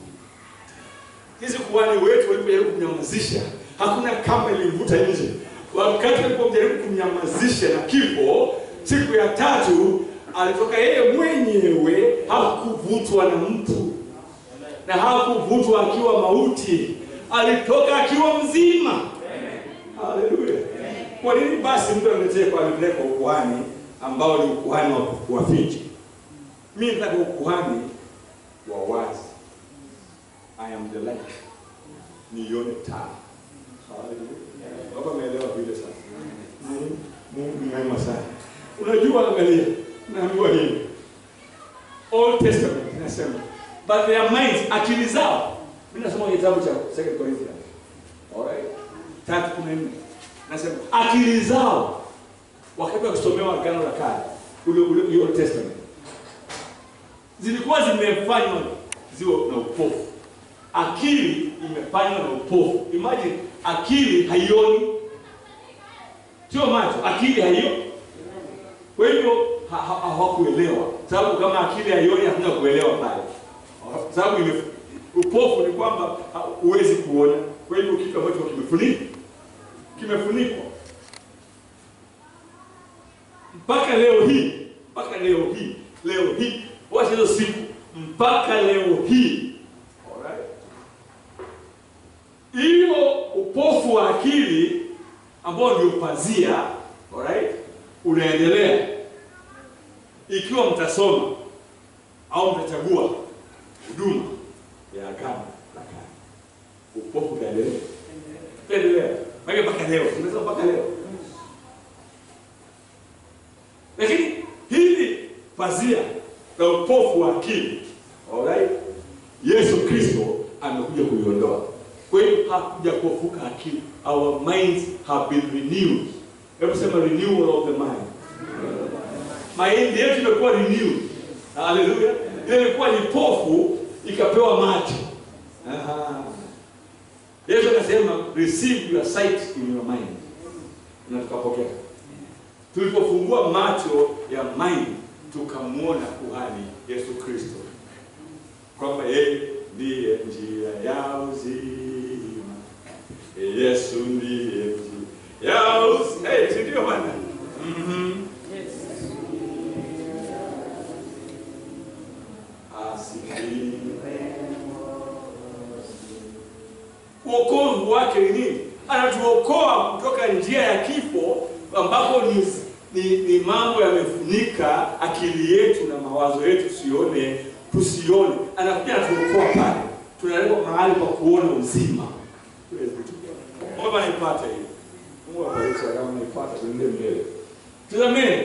Hizi kuhani wetu walipojaribu kumnyamazisha, hakuna kamba ilimvuta nje. Wakati walipojaribu kumnyamazisha na kifo, siku ya tatu alitoka yeye mwenyewe, hakuvutwa na mtu na hakuvutwa akiwa mauti, alitoka akiwa mzima. Haleluya! Kwa nini basi mtu aniletee kwa alipeleka ukuhani ambao ni ukuhani wa kuwaficha? Mimi nataka ukuhani wa wazi. I am the light, nione taa. Haleluya! Baba ameelewa vile sasa. Mungu- Mungu ni mwema sana. Unajua, angalia, naambiwa hivi Old Testament inasema but their minds, akili zao. Mimi nasoma kitabu cha Second Corinthians. Alright? Tatu kumi na nne. Nasema akili zao wakati wakisomewa Agano la Kale, ule ule ule Old Testament. Zilikuwa zimefanywa ziwe na upofu. Akili imefanywa na upofu. Imagine akili haioni. Sio macho, akili haioni. Kwa hivyo ha- ha- hawakuelewa, sababu kama akili haioni hakuna kuelewa pale, sababu ime- upofu ni kwamba ha- huwezi kuona. Kwa hivyo kitu ambacho kimefunikwa kimefunikwa mpaka leo hii, mpaka leo hii, leo hii, wacha hizo siku, mpaka leo hii, alright, hiyo upofu wa akili ambao ndio pazia, alright, unaendelea ikiwa mtasoma au mtachagua huduma ya agano la kale, upofu utaendelea, utaendelea mpaka mpaka leo, tunasema mpaka leo. Lakini hili pazia la upofu wa akili, alright, Yesu Kristo amekuja kuliondoa. Kwa hiyo hakuja kuofuka akili. Our minds have been renewed. Hebu sema renewal of the mind. Mind yetu imekuwa renewed. Haleluya. Ile ilikuwa ni pofu ikapewa macho. Aha. Yesu akasema receive your sight in your mind. Na tukapokea. Tulipofungua macho ya mind tukamwona kuhani Yesu Kristo kwamba yeye ndiye njia ya uzima. Yesu ndiye njia ya uzima. Hey, si ndio bwana? Mhm. Asifiwe. Uokovu wake ni nini? Anatuokoa kutoka njia ya kifo ambapo ni, ni, ni mambo yamefunika akili yetu na mawazo yetu tusione tusione. Anakuja anatuokoa pale, tunalekwa mahali pa kuona uzima. Mungu anaipata hiyo. Mungu abariki kama anaipata tuende mbele. Tazameni.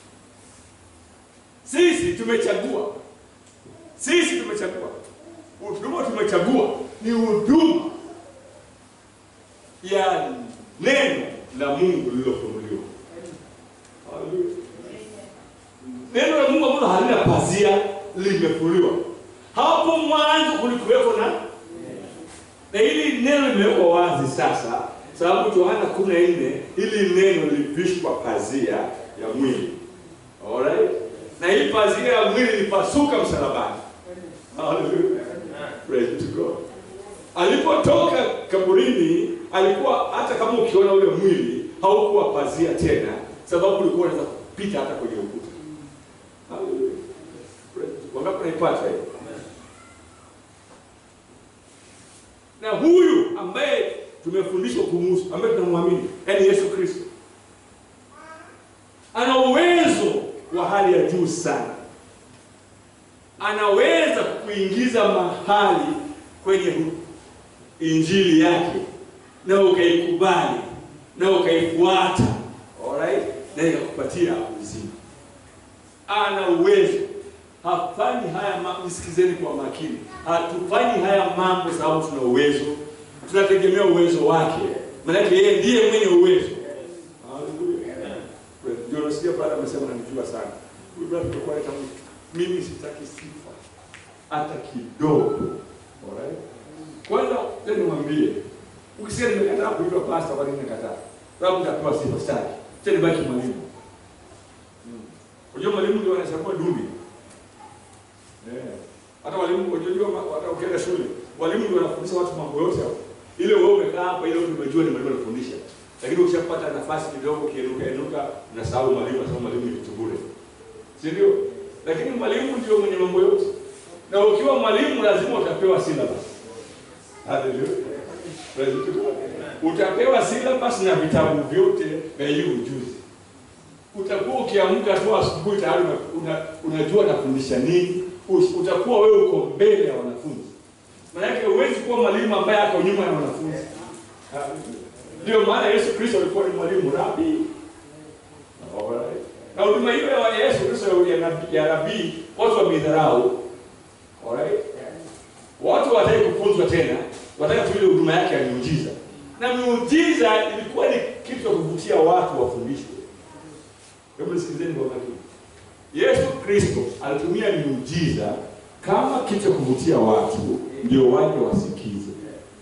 Sisi tumechagua. Sisi tumechagua. Huduma tumechagua ni huduma ya neno la Mungu lililofunuliwa. Haleluya. Neno la Mungu ambalo halina pazia limefunuliwa. Hapo mwanzo kulikuwepo na na hili neno limewekwa wazi sasa, sababu Yohana 14 hili neno lilivishwa pazia ya mwili. Alright? Na hii pazia ya mwili ilipasuka msalabani. Hallelujah. Praise to God. Alipotoka kaburini, alikuwa hata kama ukiona ule mwili haukuwa pazia tena, sababu ulikuwa unaweza kupita hata kwenye ukuta. Hallelujah. Praise to God. Wangapi naipata hiyo? Na huyu ambaye tumefundishwa kumuhusu, ambaye tunamwamini, yaani Yesu Kristo, ana uwezo wa hali ya juu sana anaweza kuingiza mahali kwenye injili yake na ukaikubali na ukaifuata, alright, na ikakupatia uzima. Ana uwezo. Hafanyi haya mambo, nisikizeni kwa makini. Hatufanyi haya mambo sababu tuna uwezo, tunategemea uwezo wake, maanake yeye ndiye mwenye uwezo. Haleluya. Ndio nasikia brada amesema nanijua sana huyu brada, tutakuwa leta mtu mimi sitaki sifa hata kidogo. Alright? Kwanza tena niwaambie, ukisema nimekataa kuitwa pastor, kwa nini nakataa? Sababu nitapewa sifa sitaki. Tena baki mwalimu. Unajua mwalimu ndio anachagua dume. Eh. Hata walimu unajua hata ukienda shule, walimu ndio wanafundisha watu mambo yote hapo. Ile wewe umekaa hapa ile umejua ni mwalimu anafundisha. Lakini ukishapata nafasi kidogo kienuka enuka unasahau mwalimu, unasahau mwalimu ni kitu bure. Si ndio? lakini mwalimu ndio mwenye mambo yote, na ukiwa mwalimu lazima utapewa syllabus. Haleluya, praise God. Utapewa syllabus na vitabu vyote vya hiyo ujuzi. Utakuwa ukiamka tu asubuhi tayari una, unajua nafundisha nini. Utakuwa wewe uko mbele ya wanafunzi, maanake huwezi kuwa mwalimu ambaye ako nyuma ya wanafunzi. Ndio maana Yesu Kristo alikuwa ni mwalimu rabi. Alright na huduma hiyo ya Yesu Kristo ya nabii watu wameidharau. Alright? Watu wataki kufunzwa tena, wataka tu ile huduma yake ya miujiza. Na miujiza ilikuwa ni kitu cha kuvutia watu wafundishwe. Hebu nisikilizeni kwa makini. Yesu Kristo alitumia miujiza kama kitu cha kuvutia watu ndio waje wasikize.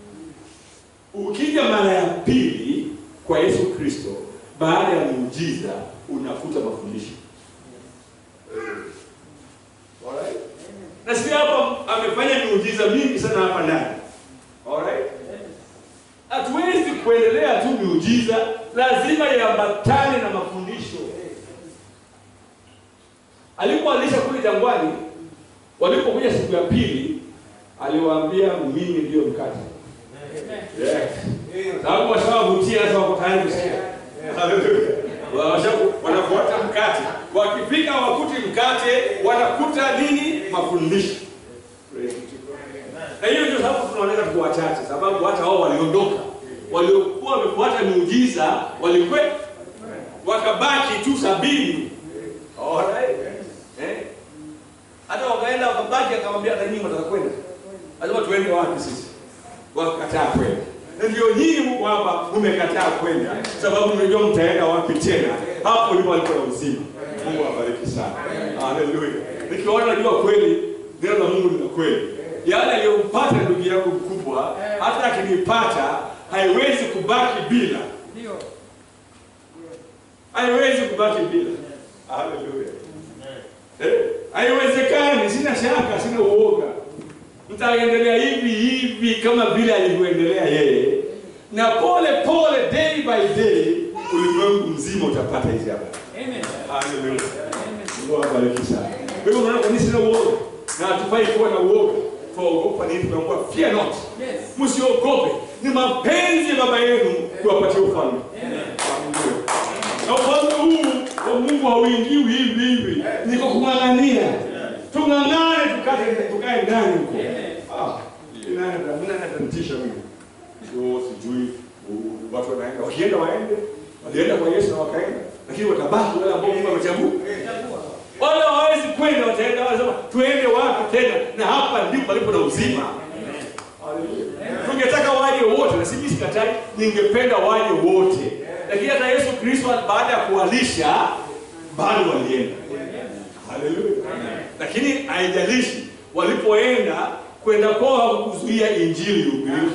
Ukija mara ya pili kwa Yesu Kristo baada ya miujiza unafuta mafundisho. Alright? Na sisi hapa amefanya miujiza mingi sana hapa ndani. Alright? Hatuwezi kuendelea tu miujiza, lazima iambatane na mafundisho. Alipoalisha kule jangwani, walipokuja siku ya pili, aliwaambia mimi ndio mkate. Yes. Sababu washawavutia sasa wako tayari kusikia. Haleluya wanafuata mkate, wakifika wakuti mkate, wanakuta nini? Mafundisho. Na hiyo ndio sababu tunaoneka tuko wachache, sababu hata wao waliondoka, waliokuwa wamefuata miujiza walikwe, wakabaki tu sabini. Alright, eh, hata wakaenda wakabaki, akamwambia hata nyinyi mtaka kwenda, lazima tuende wapi sisi? wakakataa kwenda. Na ndio nyinyi mko hapa mmekataa kwenda, sababu mnajua mtaenda wapi tena. Hapo ndipo alipo na uzima. Mungu awabariki sana. Haleluya. Nikiona najua kweli neno la Mungu ni la kweli. Yale aliyompata ndugu yangu mkubwa, hata akinipata haiwezi kubaki bila, Ndio. haiwezi kubaki bila. Haleluya. Eh, haiwezekani, sina shaka, sina uoga. Mtaendelea hivi hivi kama vile alivyoendelea yeye, na pole pole, day by day, ulimwengu mzima utapata hizi habari. Amen. Haleluya. Amen. Mungu awabariki sana. Kwa hivyo unaona kwa nini sina uoga? Na hatufai kuwa na uoga. Tuogopa nini? Tunaambiwa fear not. Yes. Msiogope. Ni mapenzi ya baba yenu kuwapatia ufalme. Amen. Haleluya. Na ufalme huu wa Mungu hauingiwi hivi hivi. Niko kung'ang'ania. Tung'ang'ane tukate tukae ndani huko. Ah, inaenda mimi natanitisha mimi. Sio sijui u- watu wanaenda wakienda waende. Walienda kwa Yesu na wakaenda. Lakini watabaki wale ambao Mungu amechagua. Chagua. Wale hawawezi kwenda, wataenda wanasema tuende wapi tena? Na hapa ndipo palipo na uzima. Haleluya. Tungetaka waje wote, na sisi sikatai, ningependa waje wote, lakini hata Yesu Kristo baada ya kuwalisha bado walienda. Haleluya. Lakini haijalishi walipoenda, kwenda kwao hakukuzuia injili ihubiriwe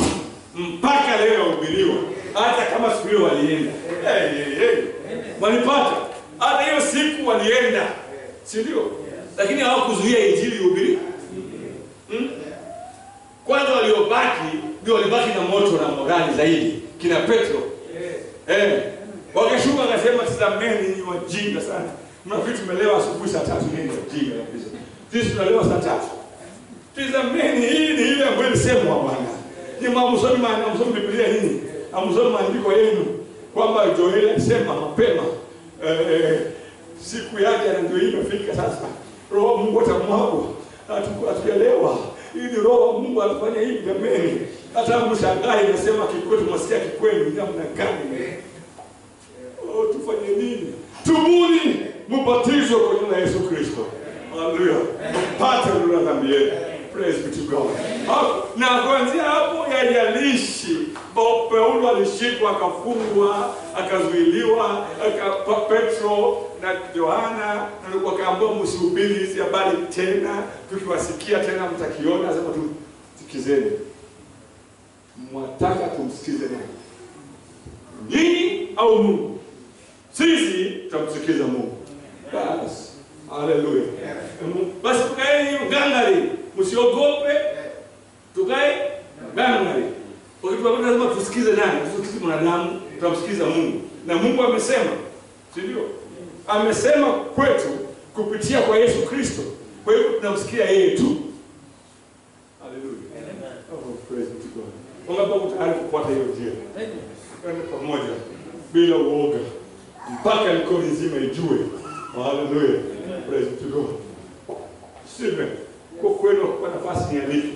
mpaka leo yahubiriwa, hata kama siku hiyo walienda. Hey, hey, hey. Walipata hata hiyo siku walienda, si ndio? Lakini hawakuzuia injili ihubiriwe. Hmm? Kwanza waliobaki ndio walibaki na moto na morali zaidi, kina Petro eh, wakashuka wakasema, tazameni ni wajinga sana, mnafikiri tumelewa asubuhi saa tatu? Nini wajinga kabisa, sisi tunalewa saa tatu. Tazameni, hii ni ile ambayo ilisemwa Bwana. Ni mamsomi maana msomi Biblia nini? Amsomi maandiko yenu kwamba Joeli alisema mapema eh, eh, siku yake na ndio hii imefika sasa. Roho wa Mungu atamwagwa. Hatuku- Hatujaelewa. Hii ni roho wa Mungu alifanya hivi jameni. Hata mshangae inasema kikweli mwasikia kikweli namna gani? Oh, tufanye nini? Tubuni, mbatizwe kwa jina la Yesu Kristo. Haleluya. Mpate ondoleo la dhambi yenu. Praise be to God. Hapo- Na kuanzia hapo yajalishi Bo- Paulo alishikwa akafungwa akazuiliwa aka, Pa- Petro na Yohana na wakaambiwa msihubiri hizi habari tena, tukiwasikia tena mtakiona, sema tu sikizeni. Mwataka tumsikize nani? Nyinyi au Mungu? Sisi tutamsikiza Mungu. Basi. Haleluya. Basi tukaeni gangari, msiogope. Tukae gangari. Wakati lazima tusikize nani? Tusikize mwanadamu, tutamsikiza Mungu. Na Mungu amesema, si ndio? Amesema kwetu kupitia kwa Yesu Kristo. Kwa hiyo tunamsikia yeye tu. Haleluya. Oh, praise be to God. Wangapi wako tayari kufuata hiyo njia? Amen. Twende pamoja bila uoga mpaka mikono nzima ijue. Haleluya. Praise to God. Sime, kwa kweli kwa nafasi ni alike.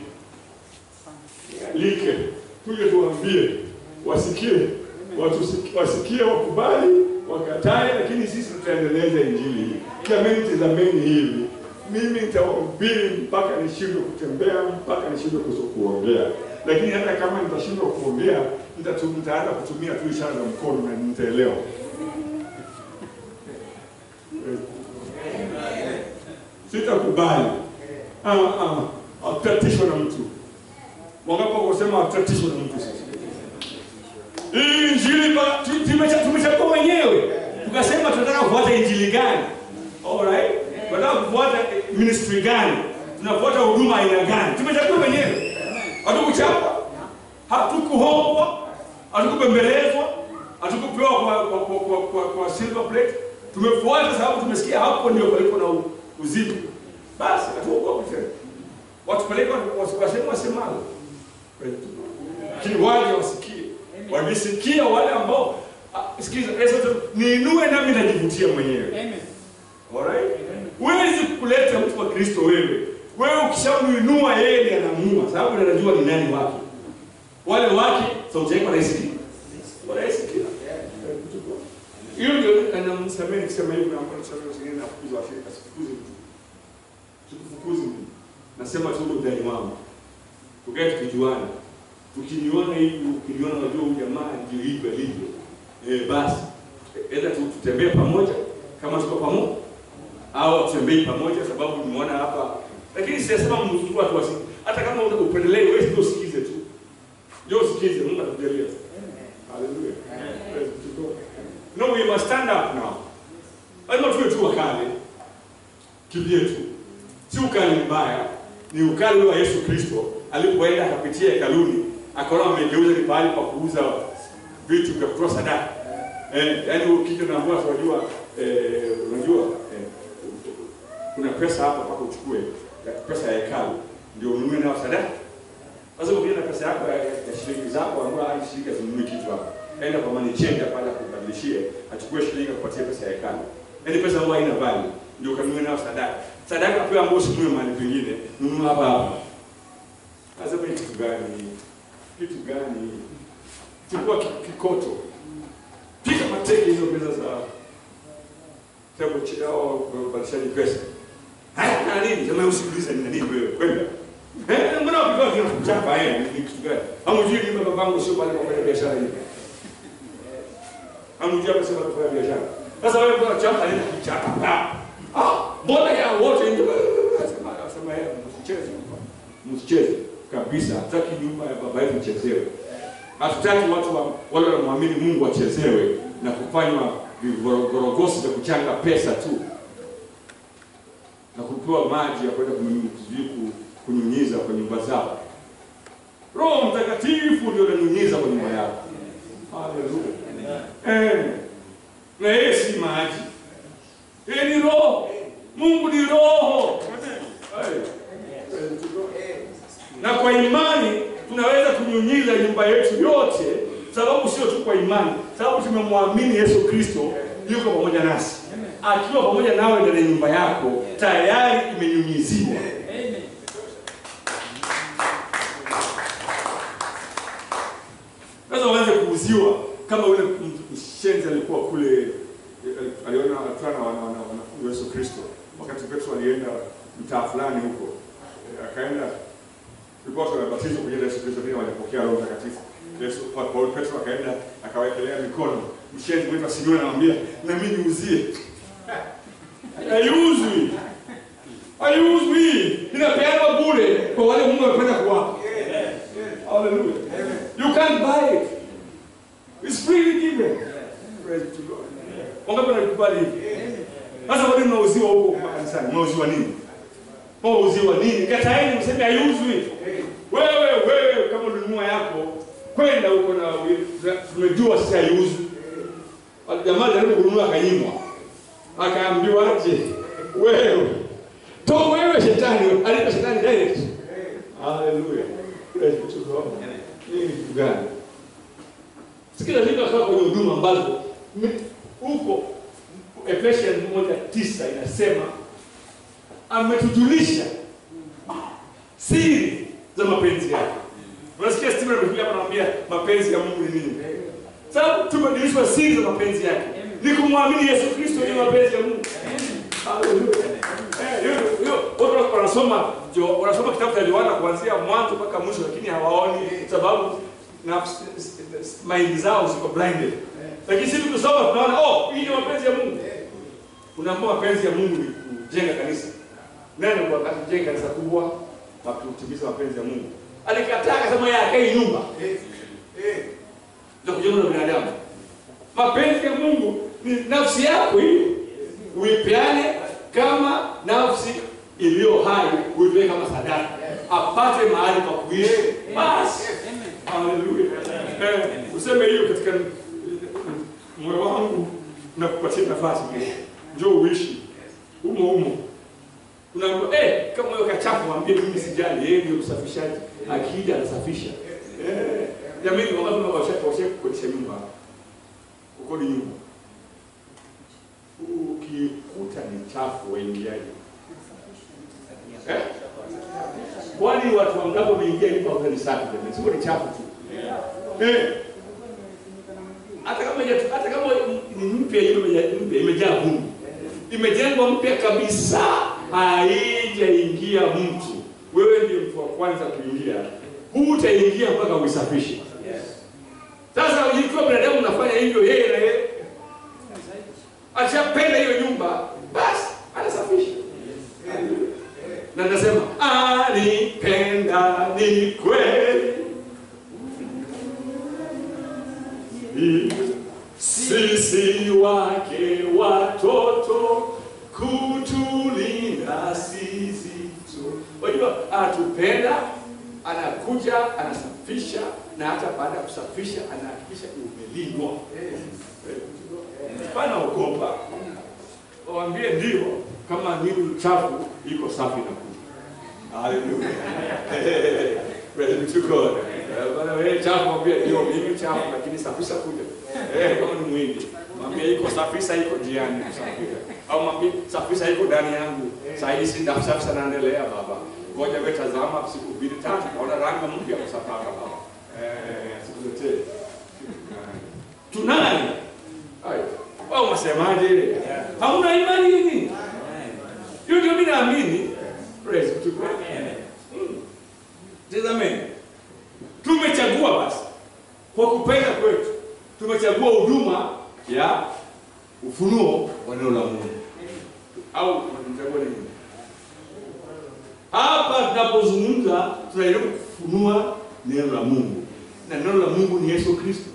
Alike. Tuje tuambie wasikie, watu wasikie, wakubali, wakatae, lakini sisi tutaendeleza injili hii. Kiameni, tazameni hivi. Mimi nitahubiri mpaka nishindwe kutembea, mpaka nishindwe kuso- kuongea. Lakini hata kama nitashindwa kuongea, nitatu- nitaanza kutumia tu ishara za mkono na nitaelewa. Sitakubali. Ah, ah, hatutatishwa na mtu. Wangapi kusema hatutatishwa na mtu sasa? Hii injili ba- tu- tumecha- tumechagua wenyewe. Tukasema tunataka kufuata injili gani? Alright? Tunataka kufuata ministry gani? Tunafuata huduma aina gani? Tumechagua wenyewe. Hatukuchapa. Hatukuhombwa. Hatukubembelezwa. Hatukupewa kwa kwa kwa, kwa, kwa, kwa silver plate. Tumefuata sababu tumesikia hapo ndio palipo na u- uzima. Basi hatuogopi tena. Watupeleke wasema wasemalo. Lakini waje wasikie. Wakisikia wale ambao ah, sikiza Yesu anasema, niinue nami najivutia mwenyewe. Amen. Alright? Huwezi kuleta mtu wa Kristo wewe. Wewe ukishamuinua yeye ndiye anaamua sababu ndiye anajua ni nani wake. Wale wake sauti yake wanaisikia. Wanaisikia. Hiyo ndio anamsamehe nikisema hivi na kwa sababu zingine na kufukuza Afrika sifukuzi mtu. Sikufukuzi mtu. Nasema tu ndio ndani wangu. Tukae tukijuana. Ukiniona hivi, ukiniona unajua huyu jamaa ndio hivyo alivyo. Eh, basi aidha tu- tutembee pamoja kama tuko pamoja au tutembei pamoja sababu nimeona hapa, lakini siyasema mzungu watu wasi, hata kama una upendelei, wewe ndio usikize tu, ndio usikize. Mungu atakujalia. Haleluya. Praise to God. No, we must stand up now. Lazima tuwe tu wakali kivyetu, si ukali mbaya, ni ukali wa Yesu Kristo alipoenda akapitia hekaluni akaona wamegeuza ni pahali pa kuuza vitu vya kutoa sadaka. Eh, yaani ukija naambia unajua eh, unajua eh, kuna pesa hapa mpaka uchukue ya pesa ya hekalu ndio ununue nayo sadaka. Sasa ukija na pesa yako ya, ya shilingi zako ambayo hadi shilingi zinunue kitu hapa. Enda kwa money changer pale akubadilishie, achukue shilingi akupatie pesa ya hekalu. Yaani pesa ambayo haina value ndio kanunue nayo sadaka. Sadaka pia ambayo usinunue mahali pengine, nunua hapa hapa. Sasa ni kitu gani? Kitu gani? Chukua ki- kikoto. Piga mateke hizo pesa za Hebu chao kubadilishaji pesa. Haya kana nini? Sema usikilize ni nini wewe? Kwenda. Eh, mbona ukiwa kina kuchapa eh ni kitu gani? Hamjui ni babangu sio pale kwa kufanya biashara hiyo. Hamjui hapa sio pale kwa kufanya biashara. Sasa wewe mbona chapa nini kuchapa? Ah, Ah, mbona ya wote ndio sema sema yeye msicheze. Msicheze kabisa. Hataki nyumba ya baba yetu ichezewe. Hatutaki watu wa, wale wanamwamini Mungu wachezewe na kufanywa vigorogosi vya kuchanga pesa tu na kupewa maji ya kwenda kunyu- sijui ku- kunyunyiza kwa nyumba zao. Roho Mtakatifu ndio ananyunyiza kwa nyumba yako. Haleluya. Eh. Na yeye si maji. Yeye ni roho. Mungu ni roho. Eh. Na kwa imani tunaweza kunyunyiza nyumba yetu yote, sababu sio tu kwa imani, sababu tumemwamini Yesu Kristo yuko pamoja nasi. Akiwa pamoja nawe ndani ya nyumba yako, tayari imenyunyiziwa. Sasa uanze kuuziwa kama yule m- mshenzi alikuwa kule, eh, aliona alikutana na wana- wana- wanafunzi wa Yesu Kristo wakati Petro alienda mtaa fulani huko, eh, akaenda tulikuwa tunabatizwa kwa jina la Yesu Kristo, pia walipokea Roho Mtakatifu. Yesu kwa Paulo Petro akaenda akawekelea mikono, mshenzi mwetu asiniwe, anamwambia na mimi niuzie. Haiuzwi, haiuzwi, inapeanwa bure kwa wale Mungu amependa kuwapa. Hallelujah. You can't buy it. It's freely given. Praise to God. Wangapi wanakubali hivi? Sasa kwa nini mnauziwa huko kwa kanisani? Mnauziwa nini? Mnauziwa nini? Kataeni mseme haiuzwi. Wewe wewe kama ulinunua yako kwenda huko na tumejua sisi haiuzwi. Jamaa jaribu kununua akanyimwa. Akaambiwa aje? Wewe. To wewe shetani, alipa shetani direct. Hallelujah. Praise to God. Hii ni kitu gani? Sikia vitu akawa kwenye huduma ambazo mi- huko Efesians moja tisa inasema ametujulisha siri za mapenzi yake. Unasikia Stephen amekuja hapa anamwambia mapenzi ya Mungu ni nini? Sababu tumejulishwa siri za mapenzi yake. Ni kumwamini Yesu Kristo ni mapenzi ya Mungu. Hallelujah. Eh, hiyo hiyo watu wanasoma jo- wanasoma kitabu cha Yohana kuanzia mwanzo mpaka mwisho lakini hawaoni sababu nafsi mind zao ziko blinded. Lakini sisi tukisoma tunaona oh, hii ni mapenzi ya Mungu. Unaambiwa mapenzi ya Mungu ni kujenga kanisa. Nani kwa kujenga kanisa kubwa na kutimiza mapenzi ya Mungu? Alikataa akasema yeye akai nyumba za kujenga na binadamu. Mapenzi ya Mungu ni nafsi yako hiyo. Uipeane kama nafsi iliyo hai, uitoe kama sadaka. Apate mahali pa kuishi. Basi. Haleluya. Eh, useme hiyo katika moyo wangu na kupatia nafasi kesho. Njoo uishi humo humo. Unaambiwa eh, kama wewe kachafu mwambie mimi sijali, yeye ndio msafishaji. Akija anasafisha. Eh, jamani wakati unawasha kuosha kukodisha nyumba. Ukodi nyumba. Ukikuta ni chafu waingiaje? Eh? Kwani watu wangapi wameingia ili pauza ni safi jamani? Sio ni chafu tu. Eh. Hata kama haija- hata kama ni mpya hiyo imeja- mpya imejaa vumbi. Imejengwa mpya kabisa, haijaingia mtu. Wewe ndiye mtu wa kwanza kuingia. hutaingia mpaka uisafishe. Sasa ikiwa binadamu unafanya hivyo, yeye na yeye akishapenda hiyo nyumba, basi anasafisha na nasema anipenda ni kweli, sisi wake watoto, kutulinda sisi tu. Unajua, anatupenda, anakuja, anasafisha, na hata baada ya kusafisha anahakikisha umelindwa. Hapana ogopa, waambie ndio, kama nini chafu iko safi na kuja. Haleluya. Praise be to God. Eh, Bwana wewe chafu mwambie ndio mimi chafu lakini safisha kuja. Eh, kama ni mwingi. Mwambie iko safisha iko njiani kusafisha. Au mwambie safisha iko ndani yangu. Sasa hivi si ndafu safisha naendelea baba. Ngoja wewe tazama siku mbili tatu naona rangi mpya kusafaka baba. Eh, siku zote. Tunaye. Ai. Wao unasemaje? Hauna imani nini? Hiyo ndio mimi naamini. Praise be to God. Mm. Tazameni. Tumechagua basi kwa kupenda kwetu, tumechagua huduma ya ufunuo wa neno la Mungu, au tumechagua nini? Hapa tunapozungumza tunajaribu kufunua neno la Mungu, na neno la Mungu ni Yesu Kristo.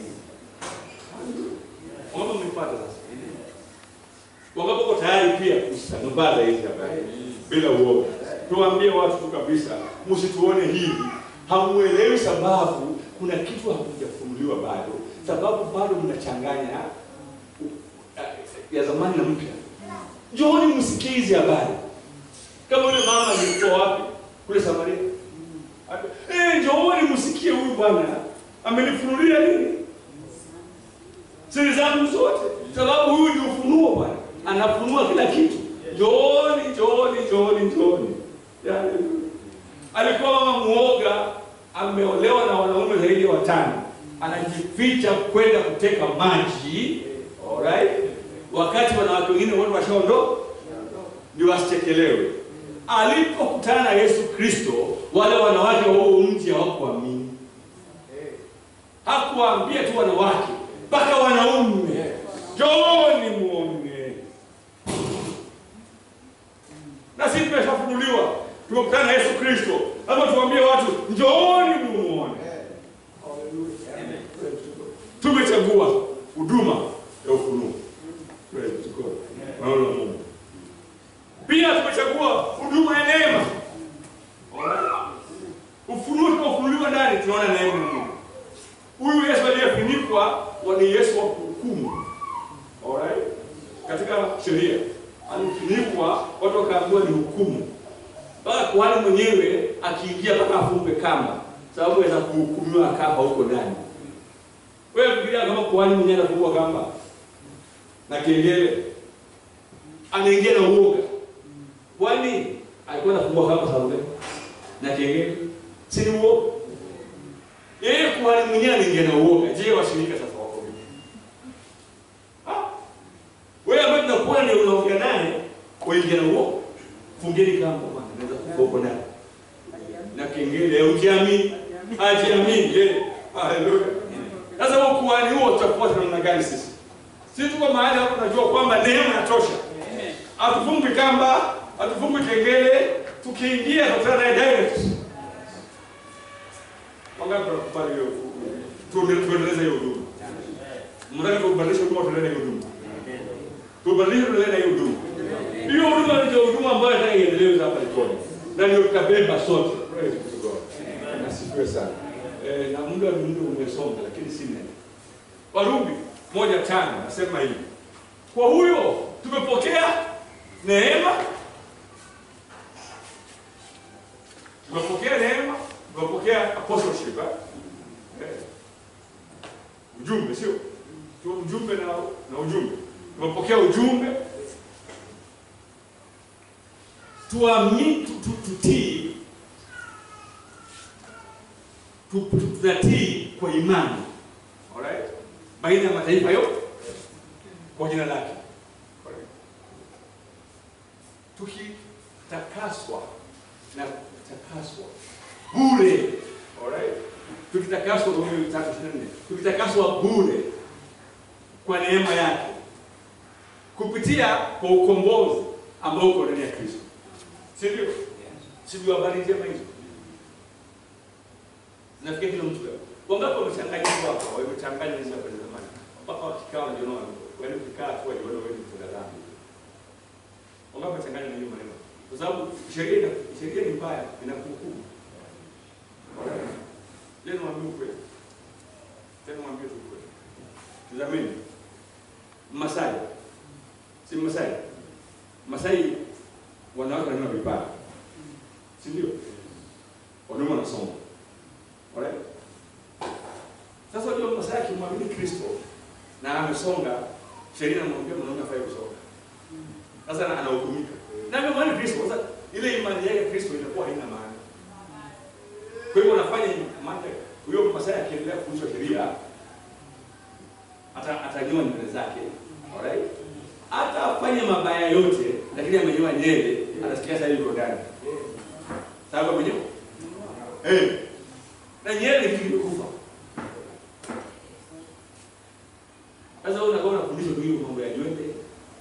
Wangapi mlipata sasa? Wangapi wako tayari pia kusambaza hizi habari bila uoga? Tuwaambie watu tu kabisa, msituone hivi, hamuelewi sababu kuna kitu hakujafunuliwa bado, sababu bado mnachanganya uh, ya zamani na mpya. Njooni msikie hizi habari, kama yule mama alikuwa wapi kule Samaria. Eh, njooni msikie huyu bwana amenifunulia nini siri zangu zote, sababu huyu ni ufunuo bwana, anafunua kila kitu. Njooni, njooni, njooni, njooni. Yaani, alikuwa mama muoga, ameolewa na wanaume zaidi ya watano, anajificha kwenda kuteka maji, alright, wakati wanawake wengine wote washaondoka, ndio wasichekelewe. Alipokutana na Yesu Kristo, wale wanawake wa huo mji hawakuamini. Hakuwaambia tu wanawake, mpaka wanaume, njooni muone. Na sisi tumeshafunuliwa, tumekutana na Yesu Kristo, lazima tuambie watu njooni muone. Tumechagua huduma ya ufunuo. Praise to God. Neno la Mungu. Pia tumechagua huduma ya neema. Alright? Ufunuo tunaofunuliwa ndani tunaona neema ya Mungu. Huyu Yesu aliyefunikwa ni Yesu wa hukumu. Alright? Katika sheria alifunikwa, watu wakaambiwa ni hukumu. Mpaka kuhani mwenyewe akiingia mpaka afungwe kamba, sababu aweza kuhukumiwa kamba huko ndani. Wewe fikiria kama kuhani mwenyewe anafungwa kamba na kengele, anaingia na uoga. Kwani alikuwa anafungwa kamba sababu gani? Na kengele, si ni uoga? Yeye kuhani mwenyewe anaingia na uoga. Je, washirika sasa wako vipi? Ah, wewe ambaye tunakuwa ni unaongea naye, waingia na uoga. Fungeni kamba bwana, naweza kufa huko ndani. Na kengele, ukiamini, ajiamini, eh. Haleluya. Sasa huo kuhani huo tutafuata namna gani sisi? Sisi tuko mahali hapo tunajua kwamba neema inatosha. Hatufungwi kamba, hatufungwi kengele, tukiingia tukutana naye direct. Wangapi tunakubali hiyo? Tuende- Tuendeleze hiyo huduma. Mradi tubadilishe huduma tuendelee hiyo huduma. Tubadilishe tuendelee hiyo huduma. Hiyo huduma ndio huduma ambayo nataka iendelee hapa Likoni. Na ndio tutabeba sote. Praise be to God. Nasifiwe sana. Eh, na muda ni muda umesonga lakini si neno. Warumi moja tano nasema hivi. Kwa huyo tumepokea neema, tumepokea neema, tumepokea apostleship eh? Eh. Ujumbe sio tu ujumbe na, na ujumbe. Tumepokea ujumbe, tuamini, tu- tu- tutii, tu- tu- tunatii kwa imani Alright? Baina ya mataifa yote kwa jina lake. Alright? Tukitakaswa na kutakaswa bure. Alright? Tukitakaswa Warumi 3:24. Tukitakaswa bure kwa neema yake kupitia kwa ukombozi ambao uko ndani ya Kristo. Si ndio? Si ndio habari njema hizo? Nafikiri kila mtu leo. Wangapi wamechanganya hivyo hapa? Wamechanganya hizo hapa zamani. Mpaka wakikaa wanajiona wale ukikaa tu wajiona wewe ni mtenda dhambi. Wangapi wamechanganya na hiyo maneno? Kwa sababu sheria ina- sheria ni mbaya, inakuhukumu. Leo mwambie ukweli. Tena mwambie tu ukweli. Tazameni. Masai. Si Masai. Masai wanawake wananyoa vibaya. Si ndio? Wanaume wanasoma. Alright? Sasa unajua Masai akimwamini Kristo na amesonga, sheria inamwambia mwanaume afai kusonga. Sasa ana- anahukumika. Na amemwamini Kristo, sasa ile imani yake Kristo inakuwa haina maana. Kwa hivyo anafanya maana huyo Masai akiendelea kufundishwa sheria ata atanyoa nywele zake. Alright? Hata afanye mabaya yote lakini amenyoa nywele, anasikia sasa yuko ndani. Sababu amenyoa. Eh. Na nywele ni kitu kimekufa. Sasa wewe unakuwa unafundishwa tu hiyo mambo ya nywele.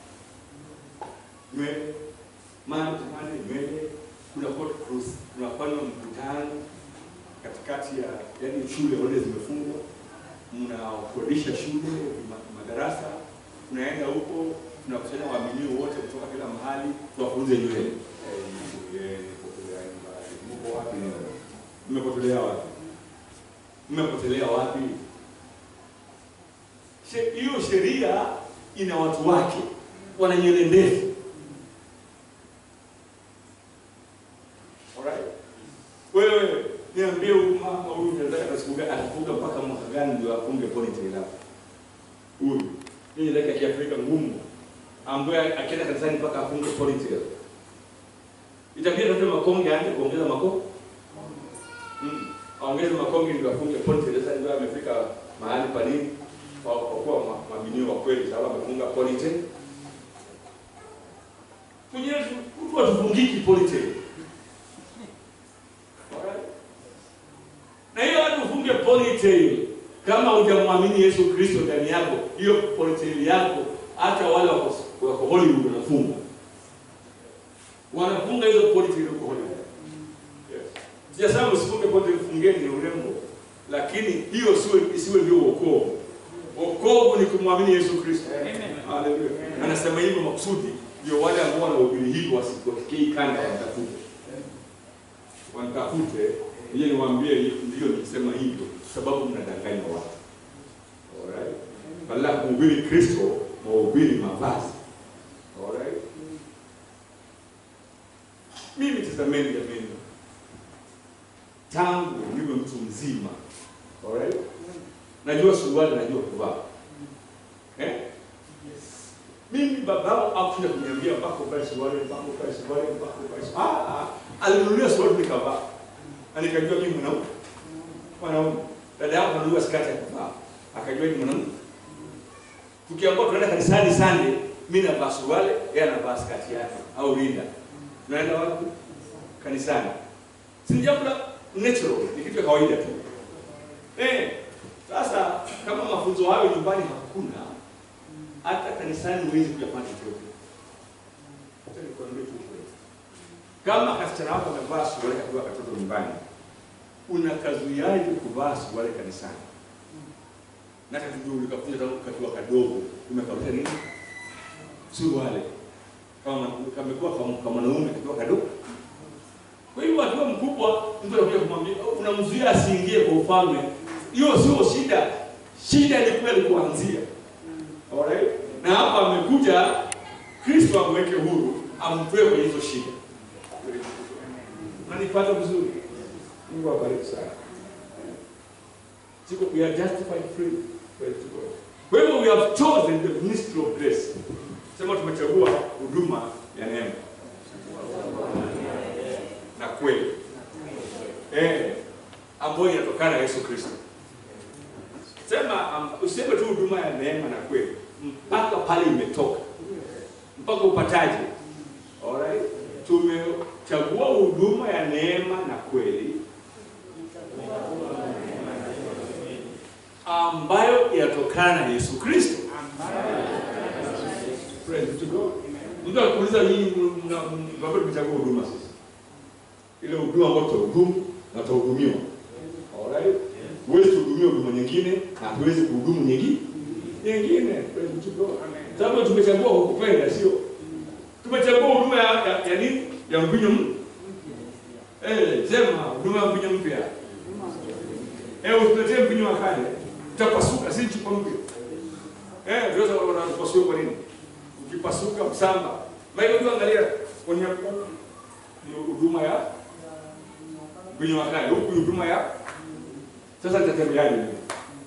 Nywele. Maana tumane nywele kuna cross, tunafanya mkutano katikati ya yani shule zote zimefungwa, mnakodisha shule ma- madarasa, tunaenda huko tunakusanya waaminio wote kutoka kila mahali tuwafunze nywele. Eh, mko wapi? Mmepotelea wapi? Mmepotelea wapi? She- Hiyo sheria ina watu wake, wana nywele ndefu. Alright? Wewe niambie huyu mama huyu nataka atasifuga atafuga mpaka mwaka gani ndio afunge ponytail hapo? Huyu. Hii ni ya Kiafrika ngumu ambaye akienda kanisani mpaka afunge ponytail. Itabidi atafute makonge aanze kuongeza makonge. Mm. Aongeze makonge ndio afunge ponytail. Sasa ndio amefika mahali pa nini? Kwa kwa kuwa ma- mabinio wa kweli sababu amefunga ponytail. Kwenye mtu atufungiki ponytail. Alright? Na hiyo watu ufunge ponytail kama hujamwamini Yesu Kristo ndani yako, hiyo ponytail yako hata wale wako wako Hollywood wanafunga. Wanafunga hizo ponytail huko Hollywood. Yes. Sijasema msifunge ponytail, fungeni ni urembo. Lakini hiyo siwe isiwe ndio wokovu. Wokovu ni kumwamini Yesu Kristo. Haleluya. Anasema hivyo makusudi ndio wale ambao wanahubiri hivyo wasikie kanda watafute wanitafute ili niwaambie ndio nikisema hivyo sababu mnadanganya watu. Alright? Badala ya kuhubiri Kristo, mhubiri mavazi. Alright? Mimi tazameni jameni. Tangu niwe mtu mzima. Alright? Najua suruali, najua kuvaa. Eh? Mimi babao hakuja kuniambia mpaka uvae suruali, mpaka uvae suruali, mpaka uvae suruali. Ah, ah. Alinunulia suruali nikavaa. Na nikajua mimi mwanaume. Mwanaume. Dada yangu anunua skati ya kuvaa. Akajua ni mwanaume. Tukiambiwa tunaenda kanisani Sunday, mimi navaa suruali, yeye anavaa skati yake au rinda. Tunaenda wapi? Kanisani. Si jambo la natural, ni kitu cha kawaida tu. Eh, sasa kama mafunzo hayo nyumbani hakuna, hata kanisani huwezi kuyafanya chochote. Acha nikwambie tu kweli. Kama kasichana wako amevaa suruali akiwa katoto nyumbani, unakazuiaje kuvaa suruali kanisani? Na hata ndio ulikafunza tangu kakiwa kadogo, umekausha nini? Suruali. Kama kamekuwa kama kama mwanaume kakiwa kadogo. Kwa hiyo akiwa mkubwa, mtu anakuja kumwambia, unamzuia asiingie kwa ufalme. Hiyo sio shida. Shida ni kweli kuanzia. Alright? Na hapa amekuja Kristo amweke huru, amtoe kwenye hizo shida. Unanipata vizuri? Mungu awabariki sana. Siko we are justified free. Praise to God. Kwa hivyo we have chosen the ministry of grace. Sema tumechagua huduma ya neema. Na kweli. Eh, ambayo inatokana na Yesu Kristo. Sema um, useme tu huduma ya neema na kweli mpaka pale imetoka. Mpaka upataje? Alright? Tumechagua huduma ya neema na kweli ambayo inatokana na Yesu Kristo. Praise be to God. Mtu akuuliza nyinyi bado tumechagua huduma sasa. Ile huduma ambayo tutahudumu na tutahudumiwa. Alright? Huwezi kuhudumia huduma nyingine na hatuwezi kuhudumu nyingine nyingine. Praise be to God. Sababu tumechagua kukupenda sio? Tumechagua huduma ya, ya, ya nini? Ya mvinyo mpya. Eh, sema huduma ya mvinyo mpya. Eh, usiletee mvinyo wa kale. Utapasuka si chupa mpya. Eh, ndio sababu wanapasua kwa nini? Ukipasuka msamba. Maana unajua angalia kwenye ni huduma ya mvinyo wa kale. Huku ni huduma ya sasa nitatembeaje mimi?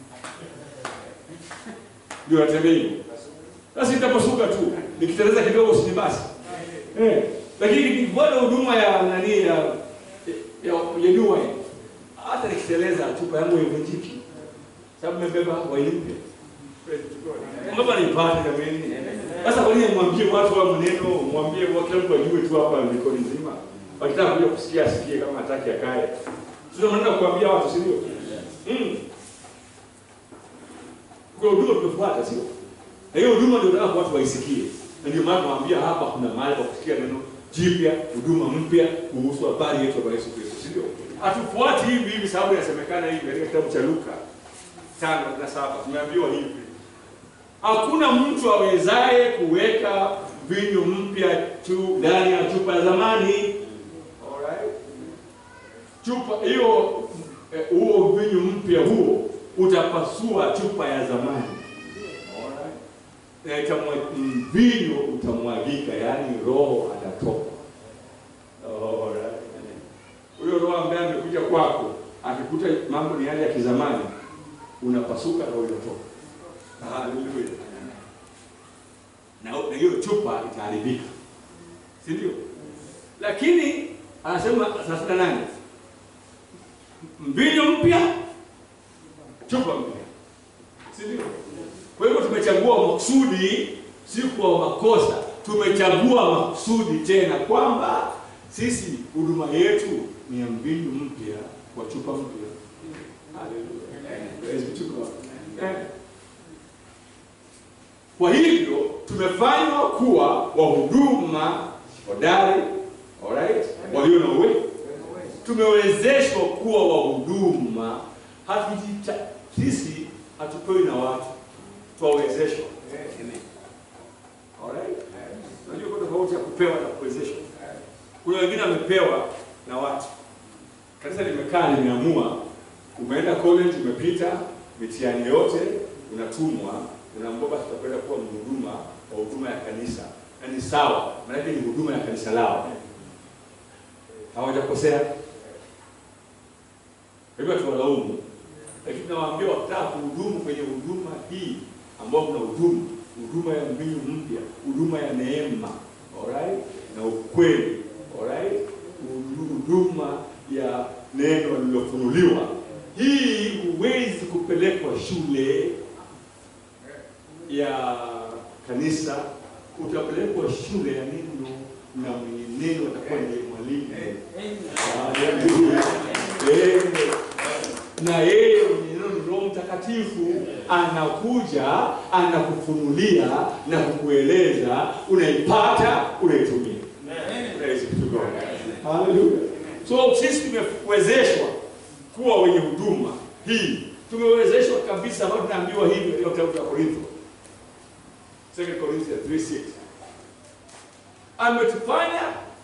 Ndio natembea hivyo. Sasa nitapasuka tu. Nikiteleza kidogo si basi. Eh, lakini bado huduma ya nani ya ya ya new wine. Hata nikiteleza chupa yangu haivunjiki. Sababu nimebeba wine mpya. Mbona nipate kama nini? Sasa kwa nini mwambie watu wa maneno, mwambie kwa kila mtu ajue tu hapa mikono nzima. Wakitaka kuja kusikia asikie kama hataki akae. Sio maneno kuambia watu si ndio? Mm. Kwa huduma tumefuata sio? Na hiyo huduma ndio nataka watu waisikie. Na ndio maana nawaambia hapa kuna mahali pa kusikia neno jipya, huduma mpya kuhusu habari yetu ya Yesu Kristo, si ndio? Hatufuati hivi hivi sababu inasemekana hivi katika kitabu cha Luka 5:7 tumeambiwa hivi. Hakuna mtu awezaye kuweka vinyo mpya tu ndani ya chupa ya zamani. Alright? Chupa hiyo eh, huo vinyo mpya huo utapasua chupa ya zamani. Alright? Na itamwa- mvinyo utamwagika, yaani roho atatoka. Alright? Huyo roho ambaye amekuja kwako akikuta mambo ni yale ya kizamani, unapasuka, roho inatoka. Haleluya. Na na hiyo chupa itaharibika, si ndio? Lakini anasema thelathini na nane mvinyo mpya, chupa mpya, si ndio? Kwa hivyo tumechagua makusudi, si kwa makosa. Tumechagua makusudi tena kwamba sisi huduma yetu ni ya mvinyo mpya kwa chupa mpya. Haleluya. Praise be to God. Eh. Kwa hivyo tumefanywa kuwa wahuduma hodari, alright, walio na uwezo. Tumewezeshwa kuwa wahuduma, hatujita sisi hatupewi na watu, twawezeshwa. Alright, unajua kuna tofauti ya kupewa na kuwezeshwa. Kuna wengine wamepewa na watu, kanisa limekaa limeamua, umeenda college, umepita mitihani yote, unatumwa unaambiwa basi utakwenda kuwa mhuduma wa huduma ya kanisa, na ni sawa, maanake ni huduma ya kanisa lao, hawajakosea. Hivyo tuwalaumu, lakini nawaambia wakitaka kuhudumu kwenye huduma hii ambao kuna hudumu huduma ya mbingu mpya, huduma ya neema, alright, na ukweli, alright, huduma ya neno lililofunuliwa. Hii huwezi kupelekwa shule ya kanisa, utapelekwa shule ya neno na mwenye neno atakuwa ndiye mwalimu. Haleluya. Eh, na yeye mwenye neno ni Roho Mtakatifu anakuja anakufunulia na kukueleza, unaipata, unaitumia. Praise be to God. Haleluya. So sisi tumewezeshwa kuwa wenye huduma hii, tumewezeshwa kabisa, ambayo tunaambiwa hivi katika kitabu cha Korintho 2 Corinthians 3:6 ametufanya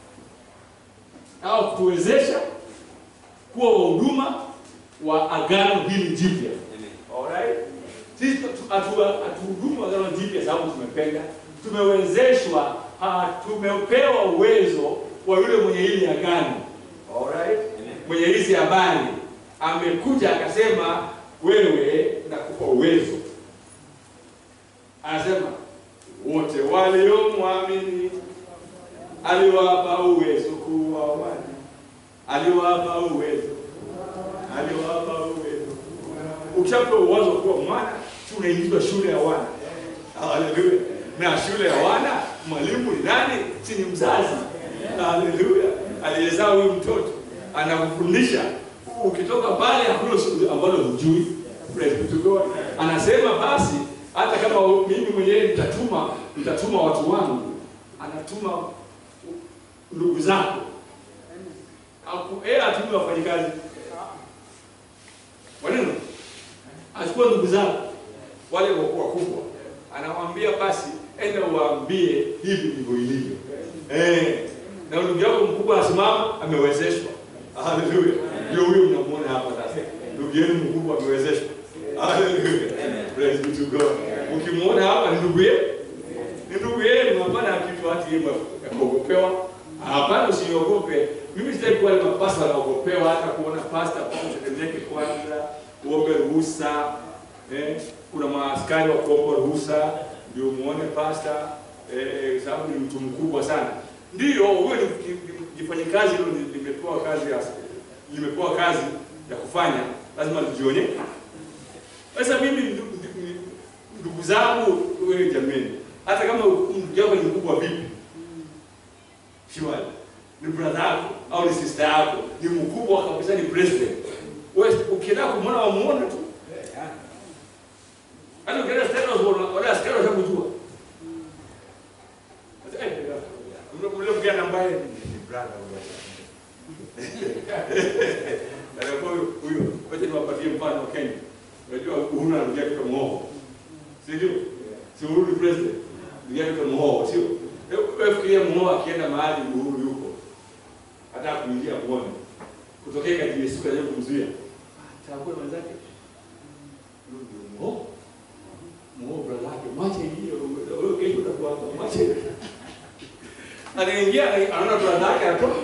au kutuwezesha kuwa wahuduma wa agano hili jipya. Alright? Sisi hatuhudumu agano jipya sababu tumependa, tumewezeshwa, ha, tumepewa uwezo wa yule mwenye hili agano. Alright? Mwenye hizi habari amekuja akasema, wewe nakupa uwezo. Anasema wote waliomwamini aliwapa uwezo kuwa wana, aliwapa uwezo, aliwapa uwezo. Ukishapewa uwezo kuwa mwana, si unaingizwa shule ya wana. Haleluya! Na shule ya wana, mwalimu ni nani? Si ni mzazi. Haleluya! Aliyezaa huyu mtoto anakufundisha, ukitoka pale hakuna ambalo hujui. Praise be to God. Anasema basi hata kama mimi mwenyewe nitatuma nitatuma watu wangu, anatuma ndugu zako. Aku eh atume wafanyikazi. Waneno? Achukua ndugu zako wale wakubwa. Anamwambia basi enda uwaambie hivi ndivyo ilivyo. Eh. Na ndugu yako mkubwa anasimama amewezeshwa. Haleluya. Ndio huyo mnamuona hapa sasa. Ndugu yenu mkubwa amewezeshwa. Haleluya. Praise be to God. Ukimuona hapa ni ndugu yenu. Ni ndugu yenu, hapana kitu hati yeye ya kuogopewa. Hapana, usiogope. Mimi sitaki kuwa kama pasta anaogopewa hata kuona pasta kwa mtetemeke kwanza, uombe ruhusa. Eh, kuna maaskari wa kuomba ruhusa ndio muone pasta eh, sababu ni mtu mkubwa sana. Ndio huyo ni jifanye kazi hilo limepewa kazi ya limepewa kazi ya kufanya, lazima lijione. Sasa mimi ndugu zangu, wewe jameni, hata kama ndugu yako ni mkubwa vipi, shiwali ni brother yako au ni sister yako, ni mkubwa kabisa, ni president. Wewe ukienda kumwona wamuone tu, hata ukienda State House wala askari watakujua. Ule mgeni ambaye ni brother huyo huyo, wacha niwapatie mfano wa Kenya. Unajua Uhuru anarudia kitu mhoho, si ndio? Si Uhuru ni president, ndio kitu mhoho, sio? Wewe fikiria mhoho akienda mahali Uhuru yuko, hata kuingia muone, kutokea katika siku ya kumzuia, chagua mwenzake, ndio mhoho mhoho, brother yake, mwache hiyo, wewe kesho utakuwa hapa, mwache anaingia anaona brother yake anatoka,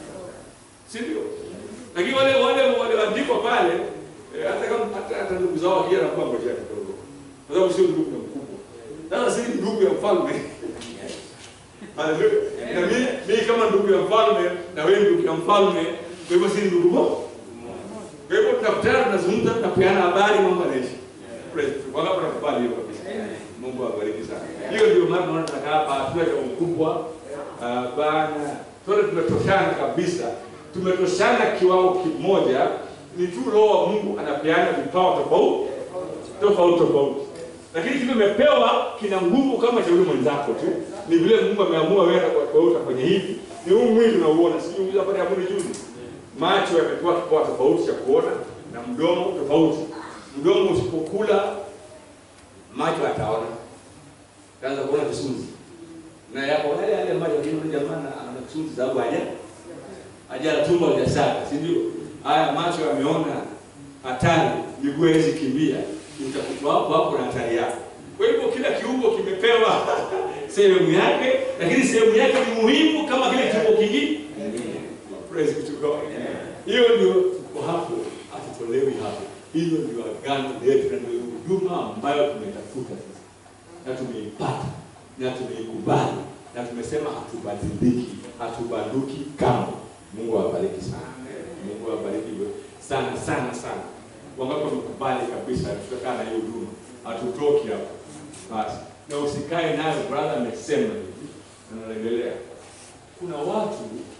si ndio? Lakini wale wale walioandikwa pale eh, hata kama hata hata ndugu zao wakija anakuwa ngojea kidogo, kwa sababu sio ndugu mkubwa. Sasa si ndugu ya mfalme Haleluya. Na mimi mimi kama ndugu ya mfalme na wewe ndugu ya mfalme, kwa hivyo si ndugu moja. Kwa hivyo tunakutana, tunazungumza, tunapeana habari, mambo yanaishi. Praise God. Wangapi wanakubali hiyo kabisa? Mungu awabariki sana. Hiyo ndio maana tunaona tunakaa hapa, hatuna cha ukubwa. Ah, bana, sote tumetoshana kabisa, tumetoshana kiwango kimoja. Ni tu Roho wa Mungu anapeana vipawa tofauti tofauti tofauti, lakini kile umepewa kina nguvu kama cha yule mwenzako tu. Ni vile Mungu ameamua wewe kwa wewe utafanya hivi. Ni huu mwili unaouona, sijui uliza pale hapo juzi, macho yamepewa kipawa tofauti cha kuona na mdomo tofauti. Mdomo usipokula macho ataona, kaanza kuona kisunzi na yapo yale yale maji lakini yule jamaa ana kisunzi sababu haja haja tumbo hajasaka, si ndio? Haya macho yameona hatari, miguu haiwezi kimbia, utakutwa hapo hapo na hatari yako. Kwa hivyo kila kiungo kimepewa sehemu yake, lakini sehemu yake ni muhimu kama kile kiungo kingine. Praise be to God. Hiyo ndio tuko hapo, hatutolewi hapo. Hiyo ndio agano letu na ndio huduma ambayo tumetafuta sasa na tumeipata na tumeikubali na tumesema hatubadiliki, hatubanduki kamwe. Mungu awabariki sana. Mungu awabariki sana sana sana. Wangapi wamekubali kabisa, tutakaa na hiyo huduma, hatutoki hapo basi, na usikae nayo. Brother amesema hivi, na naendelea. Kuna watu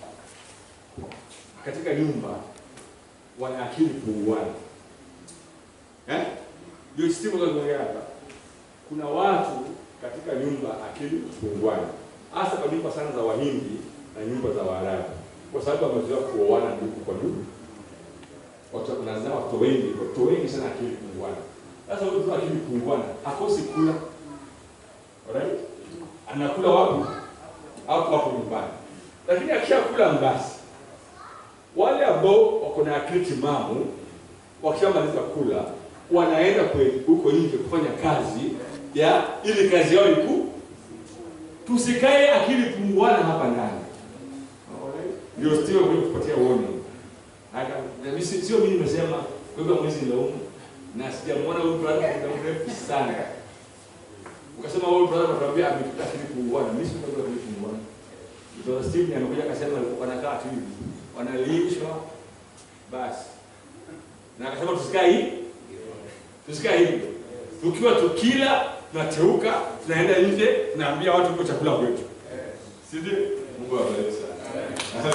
katika nyumba wana akili punguani, eh, ndio stimu za hapa. Kuna watu katika nyumba akili punguani, hasa kwa nyumba sana za Wahindi na nyumba za Waarabu, kwa sababu wamezoea kuoana ndugu kwa ndugu, watu wanazaa watoto wengi, watoto wengi sana akili punguani. Sasa huyu mtu akili punguani hakosi kula, alright, anakula wapi? Hapo hapo nyumbani, lakini akishakula mbasi, wale ambao wako na akili timamu wakishamaliza kula wanaenda huko nje kufanya kazi ya ili kazi yao iku. Tusikae akili punguana hapa ndani, ndio sio kwa kupatia uone. Hata mimi sio mimi nimesema, kwa hivyo mwezi nilaumu na sijamwona huyu brother kwa muda mrefu sana. Ukasema huyu brother anatuambia amekuta akili punguana, mimi sio kwa akili punguana. Ndio Steve amekuja akasema wanakaa tu hivi, wanalishwa basi, na akasema tusikae hivi, tusikae hivi tukiwa tukila tunateuka tunaenda nje tunaambia watu kwa chakula kwetu, si ndio? Mungu awabariki sana.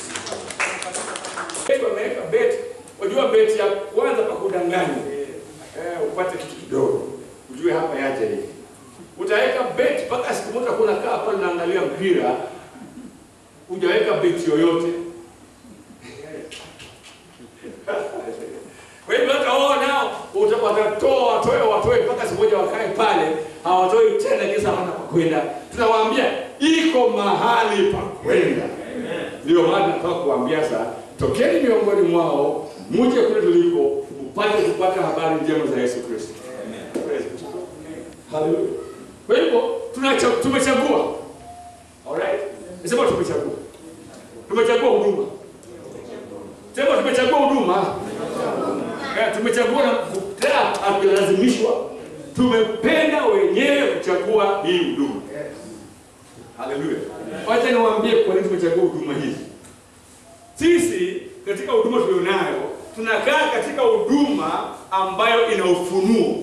Wameweka beti, wajua beti ya kwanza pa kudanganya eh, upate kitu kidogo, ujue hapa yaje hivi. Utaweka bet mpaka siku moja kuna kaa pale naangalia mpira, hujaweka bet yoyote. Kwa hivyo hata wao nao uta- watatoa watoe watoe mpaka siku moja wakae pale, hawatoi tena kisa hana pa kwenda. Tunawaambia iko mahali pa kwenda. Ndio maana nataka kuambia sasa, tokeni miongoni mwao, muje kule tuliko, mpate kupata habari njema za Yesu Kristo. Praise God. Hallelujah. Kwa hivyo tunacha- tumechagua. Alright? Nasema tumechagua. Tumechagua huduma. Sema tumechagua huduma. Eh, tumechagua na tena hatulazimishwa. Tumependa wenyewe kuchagua hii huduma. Haleluya. Wacha niwaambie kwa nini tumechagua huduma hizi. Sisi katika huduma tulionayo tunakaa katika huduma ambayo ina ufunuo.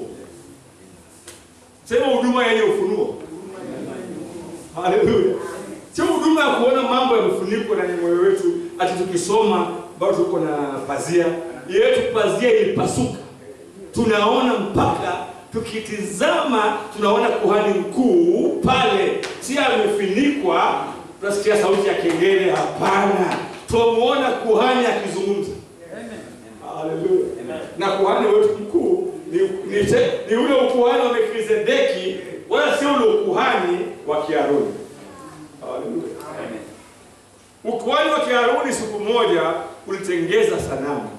Sema huduma yenye ufunuo. Haleluya. Sio huduma ya kuona mambo yamefunikwa na moyo wetu, ati tukisoma bado tuko na pazia. Yetu pazia ilipasuka. Tunaona mpaka tukitizama tunaona kuhani mkuu pale, si amefunikwa, tunasikia sauti ya kengele. Hapana, tunamuona kuhani akizungumza. Haleluya. Na kuhani wetu mkuu ni, ni, te- ni ule ukuhani wa Melkizedeki, wala sio ule ukuhani wa Kiaruni. Haleluya. Ukuhani wa Kiaruni siku moja ulitengeza sanamu.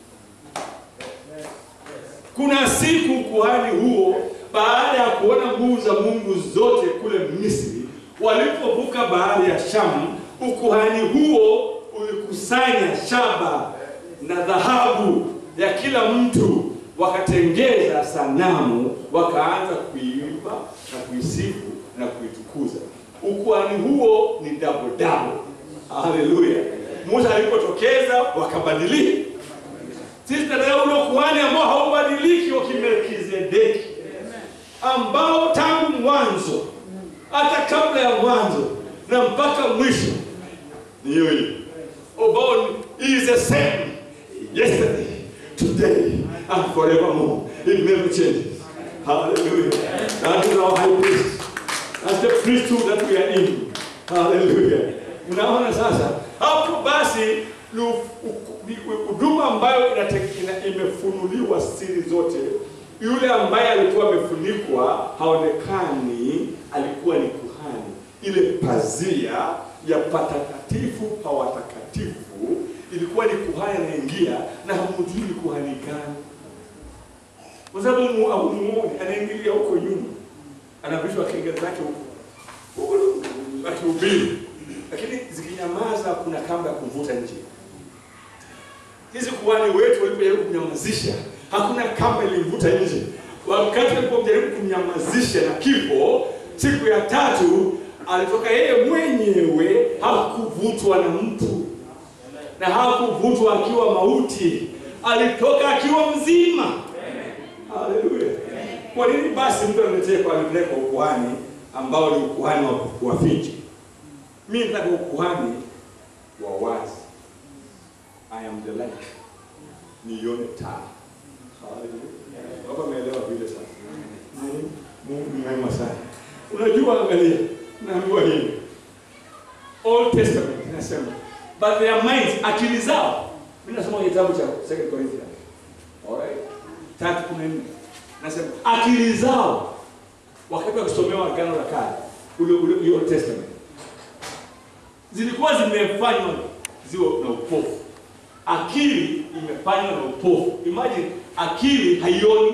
Kuna siku kuhani huo baada ya kuona nguvu za Mungu zote kule Misri, walipovuka bahari ya Shamu, ukuhani huo ulikusanya shaba na dhahabu ya kila mtu, wakatengeza sanamu, wakaanza kuiimba na kuisifu na kuitukuza. Ukuhani huo ni double double. Haleluya! Musa alipotokeza wakabadilika. Sisi tunataka ule ukuhani ambao haubadiliki wa Kimelkizedeki, ambao tangu mwanzo hata kabla ya mwanzo na mpaka mwisho ni hiyo hiyo, ambao is the same yesterday, today and forevermore. It never changes. Hallelujah. That is our high priest. That's the priesthood that we are in. Hallelujah. Unaona sasa hapo basi ni u- u- ni huduma ambayo inate- ina- imefunuliwa siri zote. Yule ambaye alikuwa amefunikwa haonekani, alikuwa ni kuhani. Ile pazia ya patakatifu pa watakatifu ilikuwa ni kuhani anaingia, na hamjui ni kuhani gani, kwa sababu mu- hamumuoni, anaingilia huko nyuma, anavishwa kenge zake huko huko akihubiri, lakini zikinyamaza, kuna kamba ya kumvuta nje. Hizi kuhani wetu walipojaribu kumnyamazisha, hakuna kamba ilimvuta nje. Wakati walipojaribu kumnyamazisha na kifo, siku ya tatu alitoka yeye mwenyewe, hakuvutwa na mtu na hakuvutwa akiwa mauti, alitoka akiwa mzima. Haleluya! Kwa nini basi mtu aniletee kwa aniletee kwa ukuhani ambao ni ukuhani wa kuwaficha? Mimi nataka ukuhani wa wazi. I am the light. Nione taa. Haleluya. Hapa umeelewa vile sasa. Mm, Mungu ni mwema sana. Unajua, angalia, naambiwa hivi. Old Testament inasema but their minds, akili zao. Mimi nasoma kitabu cha 2 Corinthians. Alright? Tatu kumi na nne. Nasema akili zao wakati wakisomewa Agano la Kale, ule ule ule Old Testament zilikuwa zimefanywa ziwe na upofu. Akili imefanywa na upofu. Imagine akili haioni,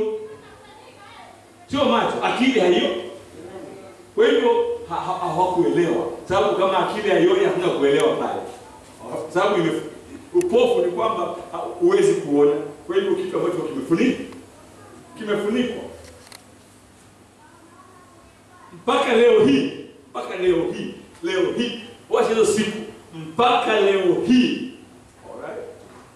sio macho, akili haioni. Kwa hivyo ha- ha- hawakuelewa, sababu kama akili haioni hakuna kuelewa pale, sababu ime- upofu ni kwamba ha- huwezi kuona. Kwa hivyo kitu ambacho kimefunikwa kimefunikwa mpaka leo hii, mpaka leo hii, leo hii, wacha hizo siku, mpaka leo hii. Alright?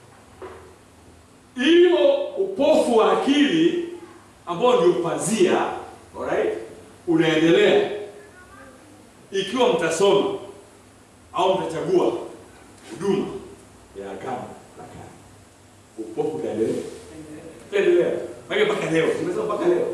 Hiyo upofu wa akili ambao ndio pazia, alright, unaendelea ikiwa mtasoma au mtachagua huduma ya agano la kale, upofu utaendelea utaendelea. Maana mpaka leo, tumesema mpaka leo.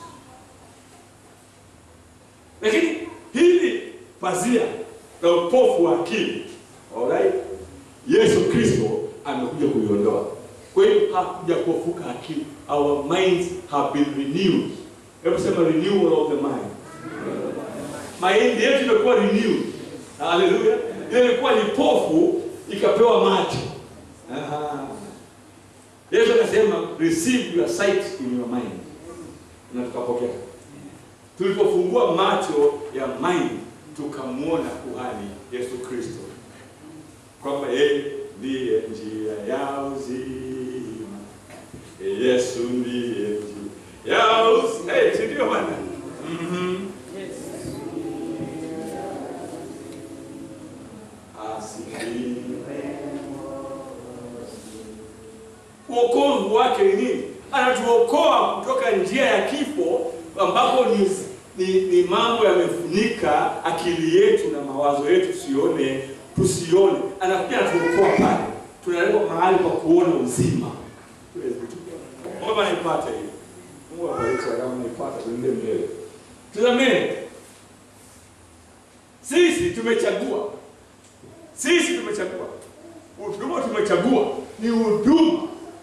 Lakini hili pazia la upofu wa akili, alright? Yesu Kristo amekuja kuliondoa. Kwa hiyo hakuja kuofuka akili. Our minds have been renewed. Hebu sema renewal of the mind. Mind yetu imekuwa renewed. Haleluya. Ile ilikuwa ni pofu ikapewa macho. Aha. Yesu akasema receive your sight in your mind. Na tukapokea. Tulipofungua macho ya mind tukamwona kuhani Yesu Kristo kwamba yeye ndiye njia ya uzima. Yesu ndiye njia ya uzima. Eh, si ndio bwana? Mhm. Asifiwe. Uokovu wake ni nini? Anatuokoa kutoka njia ya kifo ambapo ni, ni, ni mambo yamefunika akili yetu na mawazo yetu tusione tusione. Anakuja anatuokoa pale, tunalekwa mahali pa kuona uzima. Mungu anaipata hiyo. Mungu abariki kama anaipata tuende mbele. Tazameni, sisi tumechagua, sisi tumechagua, huduma tumechagua ni huduma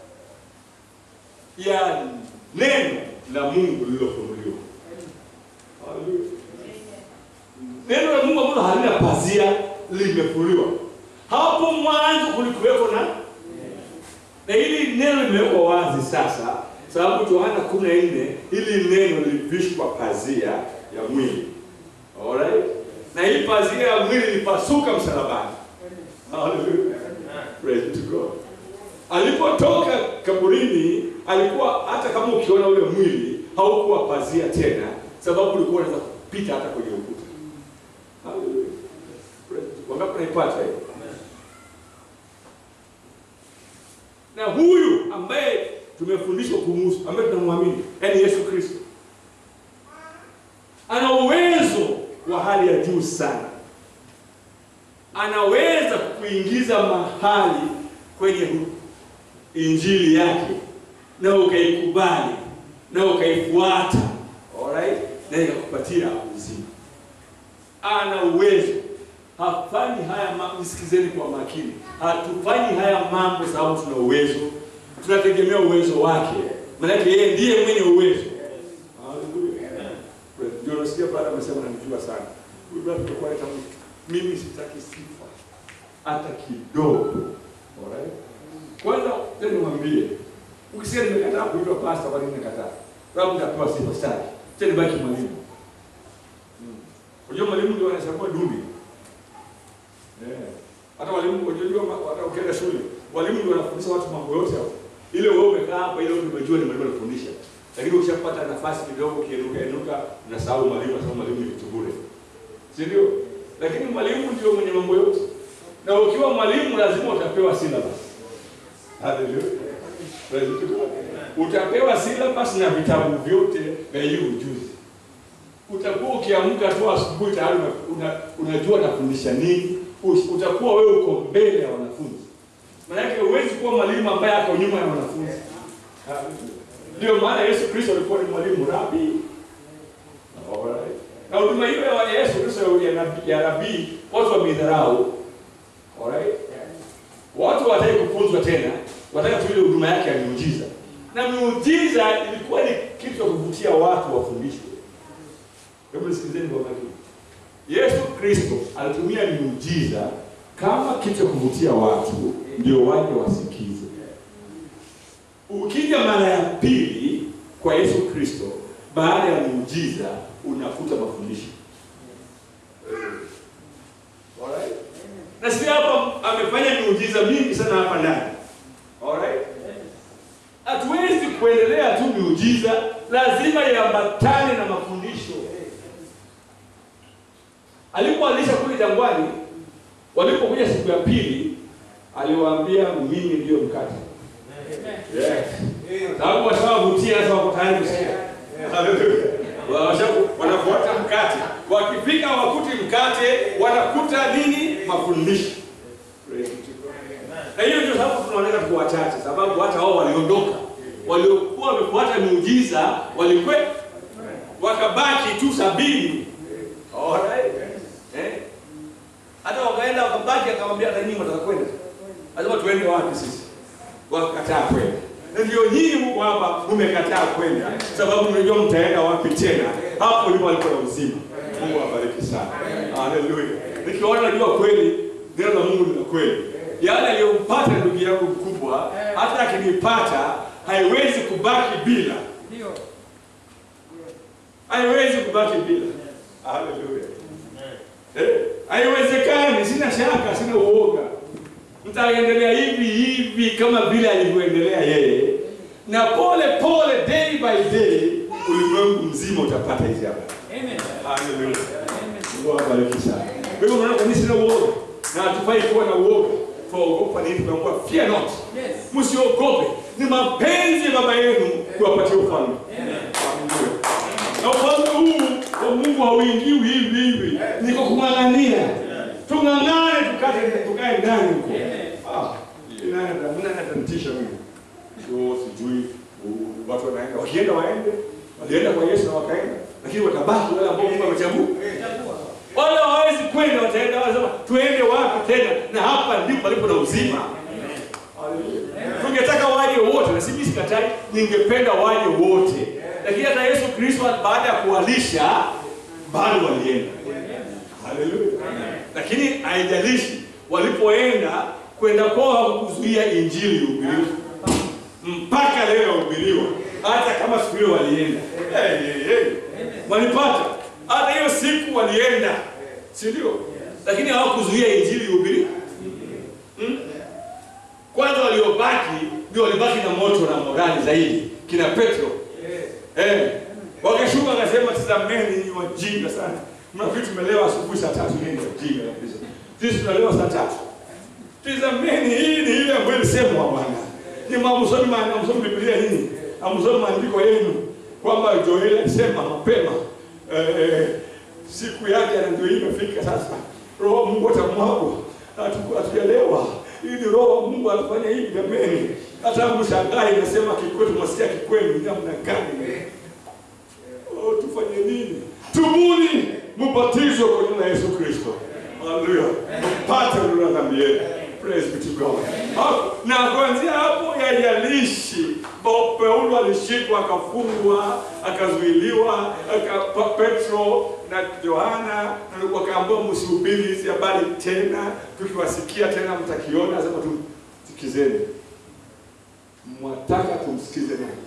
ya neno la Mungu lililofunuliwa. Haleluya. Neno la Mungu ambalo halina pazia limefunuliwa. Hapo mwanzo kulikuweko na na hili neno limewekwa wazi sasa, sababu Yohana 14 hili neno lilivishwa pazia ya mwili. Alright? Na hii pazia ya mwili ilipasuka msalabani. Hallelujah. Praise to God. Alipotoka kaburini alikuwa hata kama ukiona ule mwili haukuwa pazia tena, sababu ulikuwa unaweza kupita hata kwenye ukuta. Hallelujah. Praise to God. Wangapi naipata hiyo? Na huyu ambaye tumefundishwa kumuhusu, ambaye tunamwamini, yaani Yesu Kristo, ana uwezo wa hali ya juu sana. Anaweza kukuingiza mahali kwenye injili yake na ukaikubali na ukaifuata, alright, na ikakupatia uzima. Ana uwezo. Hafanyi haya mambo, nisikizeni kwa makini. Hatufanyi haya mambo sababu tuna uwezo, tunategemea uwezo wake, maanake yeye ndiye mwenye uwezo. Haleluya. Ndio nasikia baada amesema namjua sana huyu bwana, tutakuwa hata mimi sitaki sifa hata kidogo, alright. Kwanza tena niwaambie, ukisikia nimekataa kuitwa pastor, kwa nini nimekataa? Sababu nitapewa sifa staki. Tena baki mwalimu. Unajua mwalimu ndio anachagua dundi. Eh. Hata walimu unajua hata ukienda shule, walimu ndio wanafundisha watu mambo yote hapo. Ile wewe umekaa hapa ile umejua ni mwalimu anafundisha. Lakini ukishapata nafasi kidogo kienuka enuka unasahau mwalimu sababu mwalimu ni kitu bure. Si ndio? Lakini mwalimu ndio mwenye mambo yote. Na ukiwa mwalimu lazima utapewa syllabus. Haleluya. Praise God. Utapewa syllabus na vitabu vyote vya hiyo ujuzi. Utakuwa ukiamka tu asubuhi tayari una, unajua nafundisha nini. Utakuwa wewe uko mbele ya wanafunzi. Maana huwezi kuwa mwalimu ambaye ako nyuma ya wanafunzi. Ndio maana Yesu Kristo alikuwa ni mwalimu rabi. Alright. Na huduma hiyo ya Yesu Kristo ya nabii ya rabii watu wameidharau. Alright. Watu wataki kufunzwa tena, wataka tu ile huduma yake ya miujiza. Na miujiza ilikuwa ni kitu cha kuvutia watu wafundishwe. Hebu nisikilizeni kwa makini. Yesu Kristo alitumia miujiza kama kitu cha kuvutia watu ndio waje wasikize. Ukija mara ya pili kwa Yesu Kristo baada ya muujiza unakuta mafundisho. Alright? Na sisi hapa amefanya miujiza mingi sana hapa ndani. Alright? Hatuwezi kuendelea tu miujiza, lazima iambatane na mafundisho. Alipoalisha kule jangwani, walipokuja siku ya pili, aliwaambia mimi ndio mkate. Yes. Sababu washawavutia sasa wako tayari kusikia. Haleluya. Wanafuata mkate. Wakifika wakuti mkate, wanakuta nini? Mafundisho. Na hiyo ndio sababu tunaoneka tuko wachache, sababu hata wao waliondoka. Waliokuwa wamefuata tisa walikwe wakabaki tu sabini. Alright. Eh? Hata wakaenda wakabaki, akamwambia hata nyinyi mtaka kwenda, lazima tuende wapi sisi? Wakakataa kwenda. Na ndio nyinyi mko hapa, mmekataa kwenda sababu mnajua mtaenda wapi tena. Hapo ndipo alipo na uzima. Mungu awabariki sana. Haleluya. Nikiona najua kweli neno la Mungu ni la kweli. Yale aliyompata ndugu yangu mkubwa, hata akinipata haiwezi kubaki bila, Ndio. haiwezi kubaki bila. Haleluya. Eh, haiwezekani, sina shaka, sina uoga. Mtaendelea hivi hivi kama vile alivyoendelea yeye, na pole pole, day by day, ulimwengu mzima utapata hizi habari. Amen. Haleluya. Amen. Mungu awabariki sana. Kwa hivyo unaona kwa nini sina uoga? Na hatufai kuwa na uoga. Tuogopa nini? Tumeambiwa fear not. Yes. Msiogope. Ni mapenzi ya baba yenu kuwapatia ufalme. Amen. Haleluya. Na ufalme huu wa Mungu hauingiwi hivi hivi. Niko kung'ang'ania. Tung'ang'ane tukate tukae ndani huko. Ah, inana mna natantisha mimi. Sio sijui u- watu wanaenda wakienda waende. Walienda kwa Yesu na wakaenda. Lakini watabaki wale ambao Mungu amechagua. Chagua. Wale hawawezi kwenda, wataenda wanasema tuende wapi tena? Na hapa ndipo palipo na uzima. Haleluya. Tungetaka waje wote, na sisi sikatai, ningependa waje wote, lakini hata Yesu Kristo baada ya kuwalisha bado walienda. Haleluya. Lakini haijalishi walipoenda, kwenda kwao hakukuzuia injili ihubiriwe mpaka leo yahubiriwa, hata kama siku hiyo walienda. Hey, hey, hey. Walipata hata hiyo siku walienda, si ndio? Lakini hawakuzuia injili ihubiriwe. Hmm? Kwanza waliobaki ndio walibaki na moto na morali zaidi, kina Petro eh, wakashuka wakasema, tazameni ni wajinga sana, mnafikiri tumelewa asubuhi saa tatu? Yeye ni wajinga kabisa, sisi tunalewa saa tatu. Tazameni, hii ni ile ambayo ilisemwa Bwana. Ni mamsomi ma mamsomi Biblia nini? Amsomi maandiko yenu kwamba Joeli alisema mapema eh, eh, siku yake na ndio hii imefika sasa. Roho wa Mungu atamwagwa. Hatu- Hatujaelewa. Hii ni roho wa Mungu anafanya hivi jameni. Hata mshangae inasema kikwetu masikia kikwenu namna gani? Oh, tufanye nini? Tubuni, mbatizwe kwa jina la Yesu Kristo. Haleluya. Mpate ondoleo la dhambi yenu. Praise be to God. Hapo- Na kuanzia hapo yajalishi Bo- Paulo alishikwa akafungwa akazuiliwa aka, Pa- Petro na Yohana na wakaambiwa msihubiri hizi habari tena, tukiwasikia tena mtakiona, sema tu sikizeni. Mwataka tumsikize nani?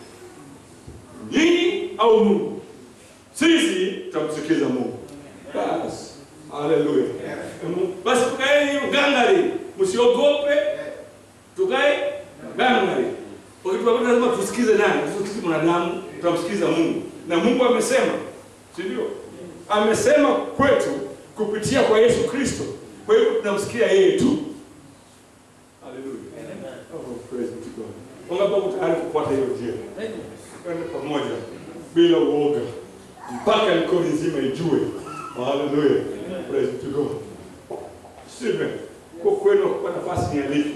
Nyinyi au Mungu? Sisi tutamsikiza Mungu. Basi. Haleluya. Basi tukaeni hiyo gangari, msiogope, tukae gangari. Wakati lazima tusikize nani? Tusikize mwanadamu, tutamsikiza Mungu. Na Mungu amesema, si ndio? Amesema kwetu kupitia kwa Yesu Kristo. Kwa hiyo tunamsikia yeye tu. Haleluya. Oh, praise be to God. Wangapi wako tayari kufuata hiyo njia? Amen. Twende pamoja bila uoga mpaka mikono nzima ijue. Haleluya. Praise to God. Stephen, kwa kwenu kwa nafasi ni alike.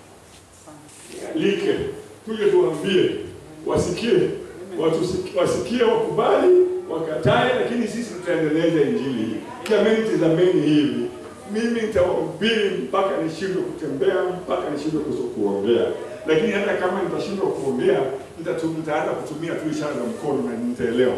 Alike. Tuje tuambie wasikie, watu wasikie, wakubali, wakatae, lakini sisi tutaendeleza injili hii. Jamani, tazameni hivi, mimi nitahubiri mpaka nishindwe kutembea, mpaka nishindwe kuso- kuongea, lakini hata kama nitashindwa kuongea, nitatu- nitaanza kutumia tu ishara za mkono na nitaelewa.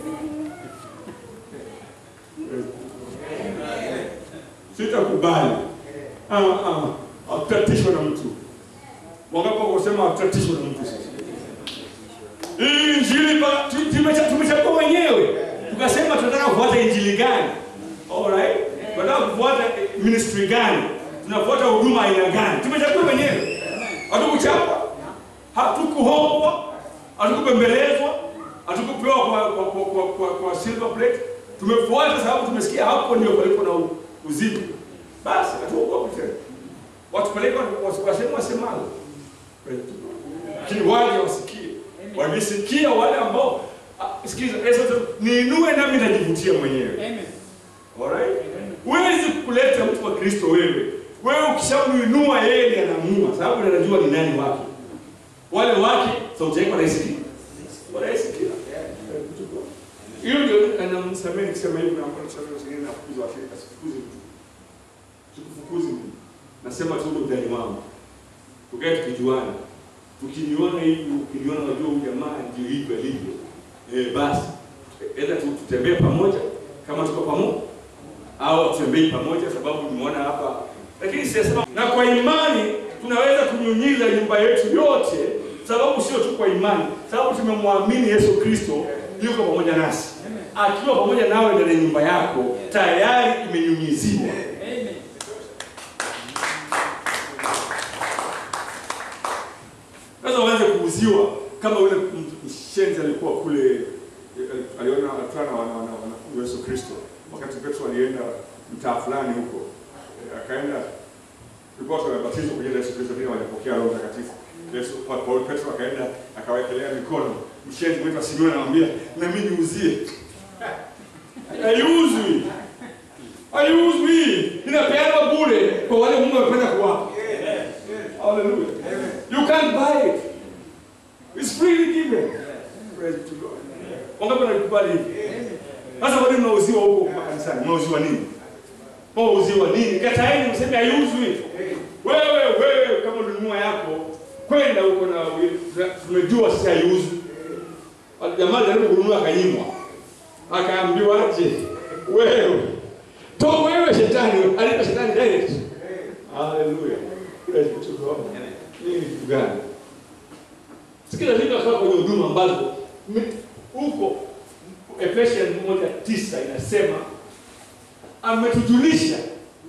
Sitakubali. Ah, ah, hatutatishwa na mtu. Wangapi wako kusema hatutatishwa na mtu sasa? Hii injili ba- tu- tumecha- tumechagua wenyewe. Tukasema tunataka kufuata injili gani? Alright? Tunataka kufuata eh, ministry gani? Tunafuata huduma aina gani? Tumechagua wenyewe. Hatukuchapa. Hatukuhombwa. Hatukubembelezwa. Hatukupewa kwa kwa kwa, kwa, kwa, kwa silver plate. Tumefuata sababu tumesikia hapo ndio palipo na u- uzima. Basi hatuogopi tena. Watupeleke wasema wasemalo. Lakini waje wasikie. Wakisikia wale ambao ah, sikiza Yesu anasema niinue nami najivutia mwenyewe. Amen. Alright? Huwezi kuleta mtu wa Kristo wewe. Wewe ukishamuinua yeye ndiye anaamua sababu anajua ni nani wake. Wale wake sauti yake wanaisikia. Wanaisikia. anamsamehe nikisema hivi na mbona samehe zingine na kufukuza washirika sifukuzi mtu. Sikufukuzi mtu. Nasema tu ndio ndani wangu. Tukae tukijuana. Tukiniona hivi, ukiniona unajua huyu jamaa ndio hivi alivyo. Eh, basi aidha tu- tutembee pamoja kama tuko pamoja au tutembei pamoja sababu nimeona hapa, lakini siyasema. Na kwa imani tunaweza kunyunyiza nyumba yetu yote, sababu sio tu kwa imani, sababu tumemwamini Yesu Kristo yuko pamoja nasi. Akiwa pamoja nawe ndani ya nyumba yako tayari imenyunyiziwa. Sasa uanze kuuziwa kama yule m- mshenzi alikuwa kule eh, aliona anakutana na wana- wana- wanafunzi wa Yesu Kristo wakati Petro alienda mtaa fulani huko eh, akaenda tulikuwa tumebatizwa kwa jina la Yesu Kristo lakini hawajapokea Roho Mtakatifu. Yesu kwa Paulo Petro akaenda akawekelea mikono. Mshenzi mwetu Simoni anamwambia na mimi niuzie. Haiuzwi. Haiuzwi. Inapeanwa bure kwa wale Mungu amependa kuwapa. Hallelujah. You can't buy it. It's freely given. Praise to God. Wangapi wanakubali hivi? Sasa kwa nini mnauziwa huko kanisani? Mnauziwa nini? Mnauziwa nini? Kataeni mseme haiuzwi. Wewe wewe kama ununua yako kwenda huko na tumejua sasa haiuzwi. Jamaa alijaribu kununua akanyimwa. Akaambiwa aje? Wewe. To wewe shetani, alipa shetani direct. Hallelujah. Praise to God. Hii ni kitu gani? Sikia lazima kwa kwenye huduma ambazo mi- huko Efesians moja tisa inasema ametujulisha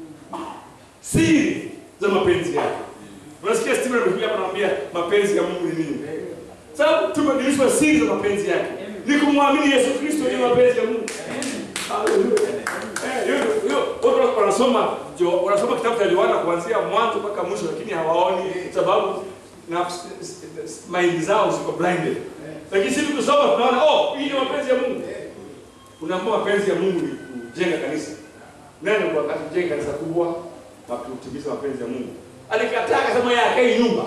siri za mapenzi yake. Unasikia Stephen amekuja hapa anamwambia mapenzi ya Mungu ni nini? Sababu tumejulishwa siri za mapenzi yake. Ni kumwamini Yesu Kristo ndio mapenzi ya Mungu. Hallelujah. Eh, hiyo hiyo watu wanasoma jo wanasoma kitabu cha Yohana kuanzia mwanzo mpaka mwisho lakini hawaoni sababu na mind zao ziko blinded. Lakini sisi tukisoma tunaona oh, hii ni mapenzi ya Mungu. Unaambiwa mapenzi ya Mungu ni kujenga kanisa. Nani kwa kujenga kanisa kubwa na kutimiza mapenzi ya Mungu? Alikataa akasema yeye akai nyumba.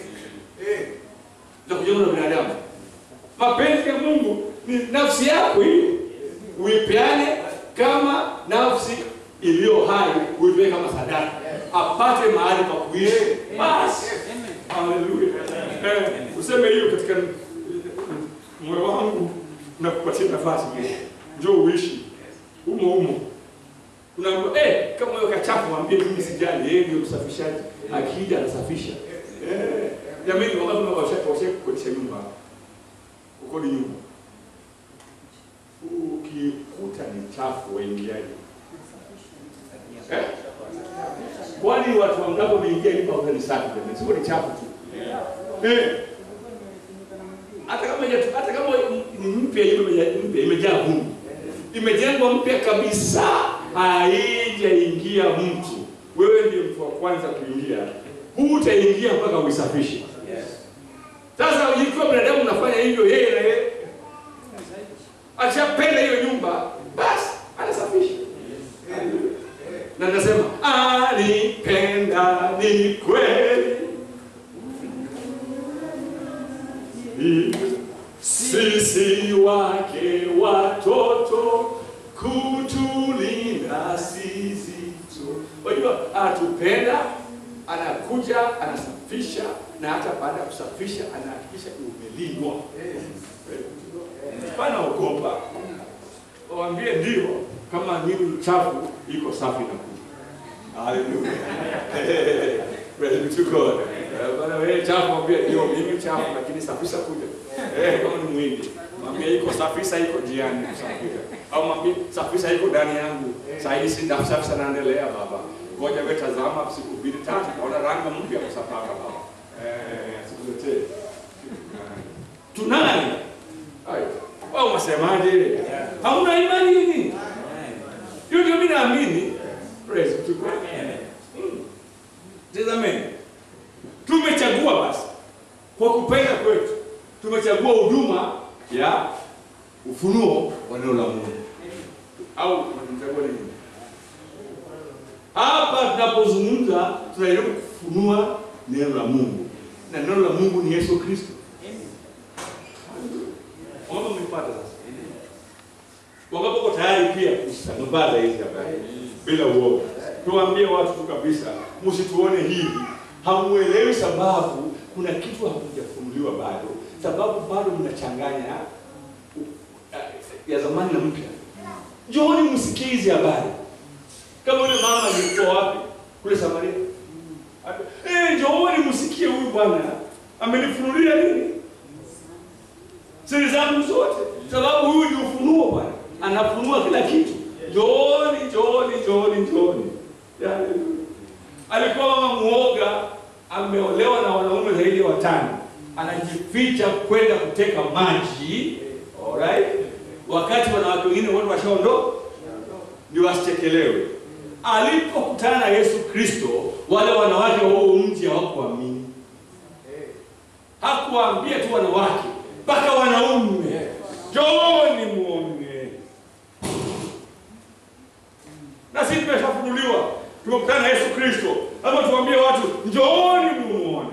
Ndio kujenga na binadamu. Mapenzi ya Mungu ni nafsi yako hiyo. Uipeane kama nafsi iliyo hai, uipe kama sadaka. Apate mahali pa kuishi. Basi. Haleluya. Eh, useme hiyo katika moyo wangu na kupatia nafasi hiyo. Njoo uishi humo humo. Unaambiwa eh, kama hiyo kachafu mwambie mimi sijali, yeye ndio msafishaji. Akija anasafisha. Eh, jamani wangapi wanawasha washa kukodisha nyumba? Ukodi nyumba. Ukikuta ni chafu waingiaje? Eh? Kwani watu wangapi wameingia nyumba kwa ni safi jamani? Sio ni chafu tu. Eh. Hata kama haija- hata kama ni mpya hiyo mpya imejaa vumbi. Imejengwa mpya kabisa, haijaingia mtu. Wewe ndiye mtu wa kwanza kuingia. Hutaingia mpaka uisafishe. Sasa ikiwa binadamu unafanya hivyo, yeye na yeye akishapenda hiyo nyumba, basi anasafisha. Na nasema alipenda ni kweli, sisi wake watoto kutulinda sisi tu. Unajua atupenda, anakuja anasafisha, na hata baada ya kusafisha anahakikisha umelindwa. Pana ogopa, waambie ndio, kama nini chafu iko safi na kuja. Haleluya. Praise be to God. Eh, Bwana wewe chafu mwambie ndio mimi chafu lakini safisha kuja. Eh, kama ni mwindi. Mwambie iko safisha iko jiani kusafisha. Au mwambie safisha iko ndani yangu. Sasa hivi si safisha naendelea baba. Ngoja wewe tazama siku mbili tatu naona rangi mpya kusafaka baba. Eh, sikuletee. Tunani? Hayo. Wao wasemaje? Hauna imani nini? Hiyo ndio mimi naamini. Praise to God. Mm. Tazameni. Tumechagua basi kwa kupenda kwetu, tumechagua huduma ya ufunuo wa neno la Mungu, au tumechagua nini? Hapa tunapozungumza tunajaribu kufunua neno la Mungu, na neno la Mungu ni Yesu Kristo. Wangapi mlipata sasa? Wangapi tayari pia kusambaza hizi habari bila uoga. Tuwaambie watu tu kabisa, msituone hivi, hamuelewi sababu, kuna kitu hakujafunuliwa bado, sababu bado mnachanganya uh, ya zamani na mpya. Njooni msikie hizi habari, kama yule mama alikuwa wapi kule Samaria. Eh, njooni msikie huyu bwana amenifunulia nini siri zangu zote, sababu huyu ni ufunuo bwana, anafunua kila kitu. Njooni, njooni, njooni, njooni. Yaani, alikuwa mama muoga, ameolewa na wanaume zaidi ya watano, anajificha kwenda kuteka maji, alright, wakati wanawake wengine wote washaondoka, ndio wasichekelewe. Alipokutana na Yesu Kristo, wale wanawake wa huo mji hawakuamini. Hakuwaambia tu wanawake, mpaka wanaume, njooni muone. Na sisi tumeshafunuliwa, tumekutana na Yesu Kristo, lazima tuambie watu njooni muone.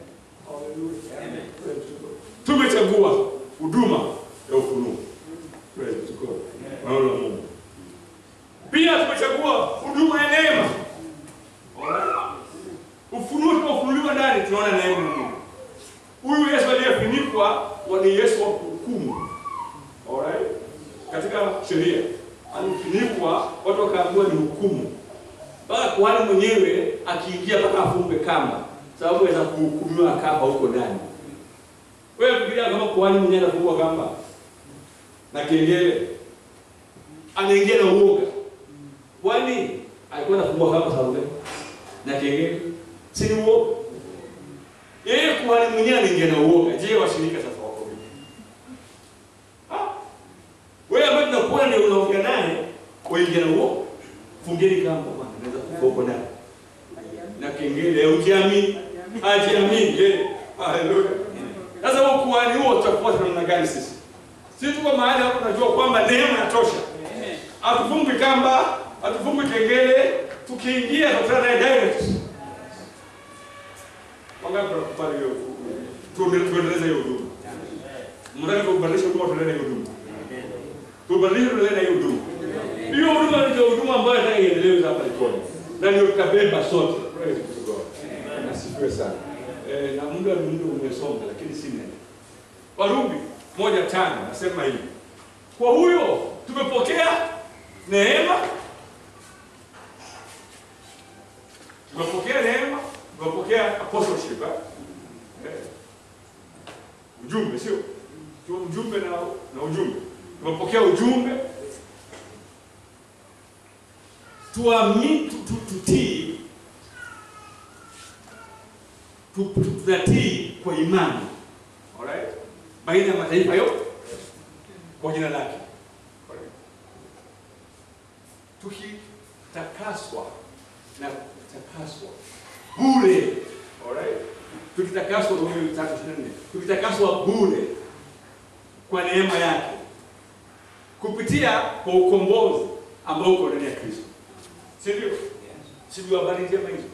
Tumechagua huduma ya ufunuo. Praise God. Neno la Mungu. Pia tumechagua huduma ya neema. Alright. Ufunuo tunaofunuliwa ndani tunaona neema ya Mungu. Huyu Yesu aliyefunikwa ni Yesu wa kuhukumu. Alright? Katika sheria alifunikwa, watu wakaambiwa ni hukumu, mpaka kuhani mwenyewe akiingia mpaka afumbe kamba, sababu aweza kuhukumiwa akafa huko ndani. Wewe fikiria kama kuhani mwenyewe anafungwa kamba na kengele, anaingia na uoga, kwani alikuwa anafungwa kamba sababu gani? na kengele, si ni uoga? Yeye kuhani mwenyewe anaingia na uoga. Je, washirika sasa wako vipi? Ah, wewe ambaye tunakuona ndio unaongea naye, waingia na uoga, fungeni kamba bwana, naweza kufa huko ndani na kengele, ukiamini hajiamini. Je, haleluya! Sasa huo kuhani huo tutafuata namna gani sisi? Sisi tuko mahali hapo tunajua kwamba neema inatosha. Hatufungwi kamba, hatufungwi kengele, tukiingia tunakutana naye direct. Wangapi wanakubali hiyo? Tuendelee tuendeleze hiyo huduma. Mnataka kubadilisha huduma tuendelee na hiyo huduma. Tubadilishe tuendelee na hiyo huduma. Hiyo huduma ndio huduma ambayo nataka iendelee hapa Likoni. Na ndio tutabeba sote. Praise to God. Nasifiwe sana. Eh, na muda ni muda umesonga lakini si nene. Warumi moja tano nasema hivi. Kwa huyo tumepokea neema tumepokea neema, tumepokea apostleship eh? Eh. Ujumbe sio? Sio ujumbe na na ujumbe. Tumepokea ujumbe. Tuamini tu- tu- tutii tu- tu- tunatii kwa imani. Alright? Baina ya mataifa yote kwa jina lake. Alright? Tukitakaswa na kutakaswa bure. Alright? Tukitakaswa kwa hiyo tatu ishirini na nne. Tukitakaswa bure kwa neema yake kupitia kwa ukombozi ambao uko ndani ya Kristo. Si ndio? Si ndio habari njema hizo?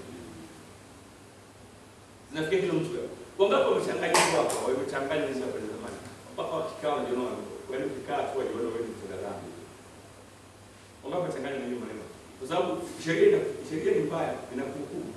Zinafikia kila mtu leo. Wangapi wamechanganya hizo hapa? Wamechanganya hizo hapa zamani. Mpaka wakikaa wanajiona wewe ukikaa tu wajiona wewe ni mtenda dhambi. Wangapi wamechanganya na hiyo maneno? Kwa sababu sheria ina sheria ni mbaya, inakuhukumu.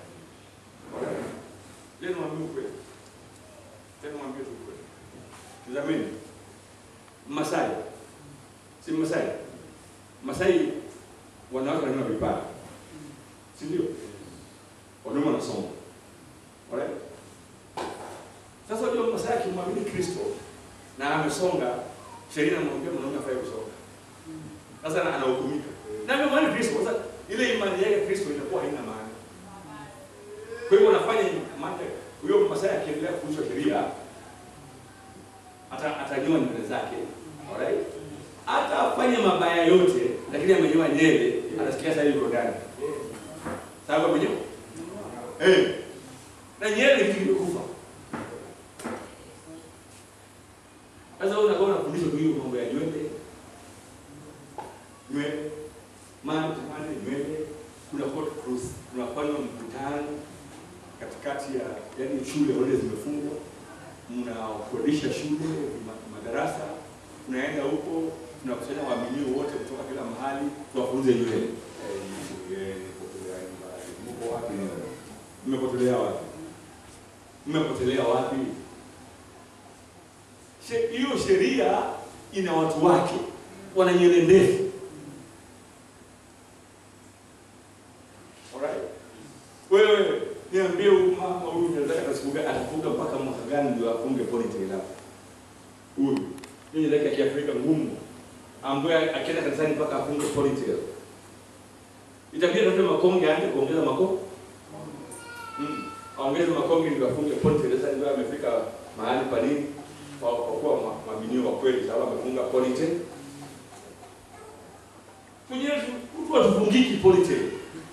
Leo mwambie ukweli. Tena mwambie tu ukweli. Tazameni. Masai. Si Masai. Masai wanawake wananyoa vipara. Si ndio? Wanaume wanasoma. Alright? Sasa unajua Masai akimwamini Kristo na amesonga, sheria inamwambia mwanaume afai kusonga. Sasa ana- anahukumika. Na amemwamini Kristo, sasa ile imani yake Kristo inakuwa haina maana. Kwa hivyo wanafanya maana huyo Masai akiendelea kufuata sheria ata atanyoa nywele zake. Alright? Hata afanye mabaya yote lakini amenyoa nywele, anasikia sasa yuko ndani. Sababu amenyoa. Eh. Na nywele ni kitu kimekufa. Sasa wewe unakuwa unafundishwa tu hiyo mambo ya nywele. Nywele. Maana maana nywele kuna hot cross, unafanya mkutano katikati ya yani shule wale zimefungwa, mnakodisha shule ma- madarasa, unaenda huko tunakusanya waaminio wote kutoka kila mahali tuwafunze nywele. Mko wapi? Mmepotelea wapi? Mmepotelea wapi? She- Hiyo sheria ina watu wake, wana nywele ndefu. Alright? Wewe niambie huyu mama huyu nataka atasifuga atafuga mpaka mwaka gani ndio afunge ponytail hapo? Huyu. Yeye ndio ya Kiafrika ngumu. Ambaye akienda kanisani mpaka afunge ponytail. Itabidi atafute makonge aanze kuongeza makonge. Mm. Aongeze makonge ndio afunge ponytail. Sasa ndio amefika mahali pa nini? Kwa kwa kuwa ma- mabinio wa kweli sababu amefunga ponytail. Kwenye mtu atufungiki ponytail.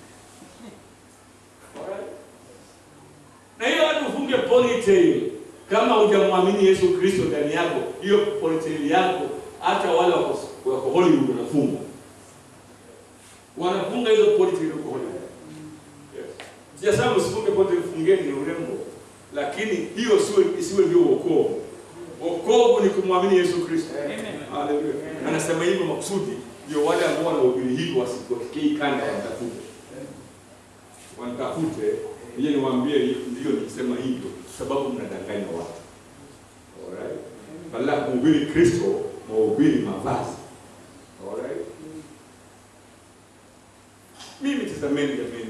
Alright? Na hiyo watu ufunge ponytail kama hujamwamini Yesu Kristo ndani yako, hiyo ponytail yako hata wale wako wako Hollywood wanafunga. Wanafunga hizo ponytail huko Hollywood. Yes. Sijasema usifunge ponytail, fungeni ni urembo. Lakini hiyo siwe isiwe ndio wokovu. Wokovu ni kumwamini Yesu Kristo. Haleluya. Na Anasema hivyo makusudi ndio wale ambao wanahubiri hivyo wasipofikie kanda watafute wanitafute nije niwaambie ndio nikisema hivyo sababu mnadanganya watu alright badala ya kuhubiri kristo mhubiri mavazi alright mimi tazameni jameni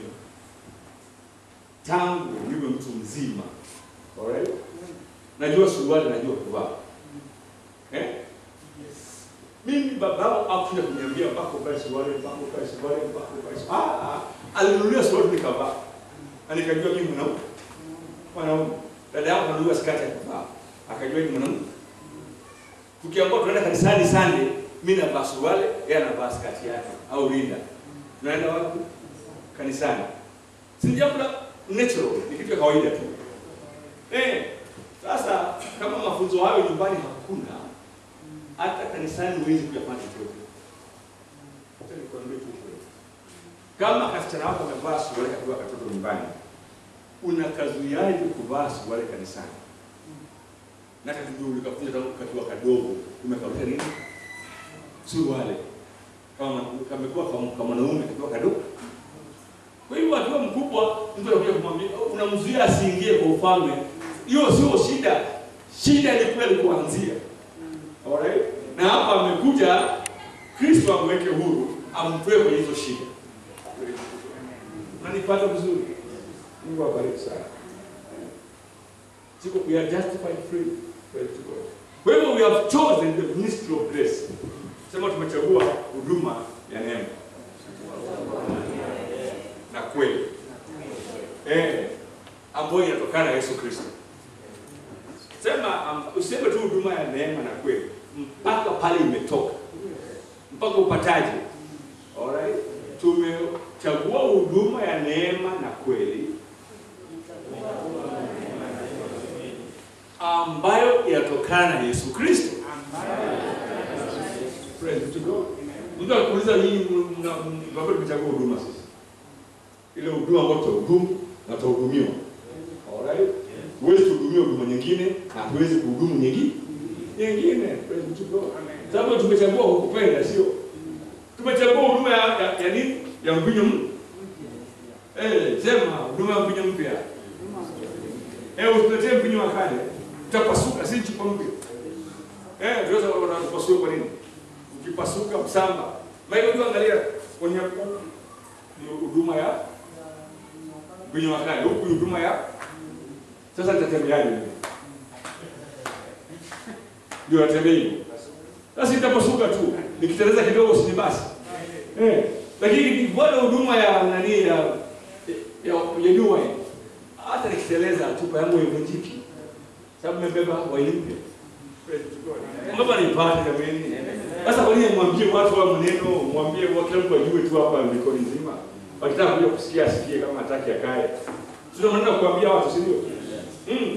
tangu niwe mtu mzima alright najua suruali najua kuvaa eh mimi babangu hakuja kuniambia mpaka uvae suruali mpaka uvae suruali mpaka uvae suruali ah ah alinunulia suruali nikavaa na nikajua mimi mwanaume mwanaume dada yangu ananunua skati ya kuvaa akajua ni mwanaume tukiambiwa tunaenda kanisani Sunday mimi navaa suruali yeye anavaa skati yake au rinda tunaenda wapi kanisani si jambo la natural ni kitu cha kawaida tu eh sasa kama mafunzo hayo nyumbani hakuna hata kanisani huwezi kuyafanya chochote Acha nikwambie tu kweli. Kama kasichana wako amevaa suruali kakiwa katoto nyumbani, unakazuiaje kuvaa suruali kanisani? Na kakijua ulikafunza tangu kakiwa kadogo, umekaulisha nini? Suruali. Kama kamekuwa kama kama mwanaume kakiwa kadogo. Kwa hiyo akiwa mkubwa, mtu anakuja kumwambia, unamzuia asiingie kwa ufalme. Hiyo sio shida. Shida ni kweli kuanzia. Alright? Na hapa amekuja Kristo amweke huru, amtoe kwenye hizo shida. Unanipata vizuri? Mungu awabariki sana. Siko we are justified free. Praise to God. Kwa hivyo we have chosen the ministry of grace. Sema tumechagua huduma ya neema na kweli. Eh, ambayo inatokana na Yesu Kristo. Sema um, useme tu huduma ya neema na kweli mpaka pale imetoka mpaka upataje. Alright? Tumechagua huduma ya neema na kweli ambayo inatokana na Yesu Kristo. Praise to God. Mtu akuuliza nyinyi mnapo tumechagua huduma sasa. Ile huduma ambayo tutahudumu na tutahudumiwa. Alright? Huwezi kuhudumia huduma nyingine na huwezi kuhudumu nyingine nyingine. Praise to God. Sababu tumechagua kukupenda sio? Tumechagua huduma ya, ya, ya nini? Ya mvinyo mpya. Eh, sema huduma ya mvinyo mpya. Eh, usiletee mvinyo wa kale. Utapasuka si chupa mpya. Eh, tunaweza wanapasua kwa nini? Ukipasuka msamba. Maana unajua angalia kwenye ni huduma ya mvinyo wa kale. Huku ni huduma ya sasa nitatembeaje? Ndio natembea hivyo. Sasa itapasuka tu. Nikiteleza kidogo si basi. Eh, lakini bwana huduma ya nani ya ya ya jua hata nikiteleza chupa yangu haivunjiki. Sababu nimebeba waini mpya. Mbona nipate jamani? Sasa kwa nini mwambie watu wa maneno, mwambie wa kila mtu ajue tu hapa mikono nzima. Wakitaka kuja kusikia asikie kama hataki akae. Sio maneno kuambia watu si ndio? Mm.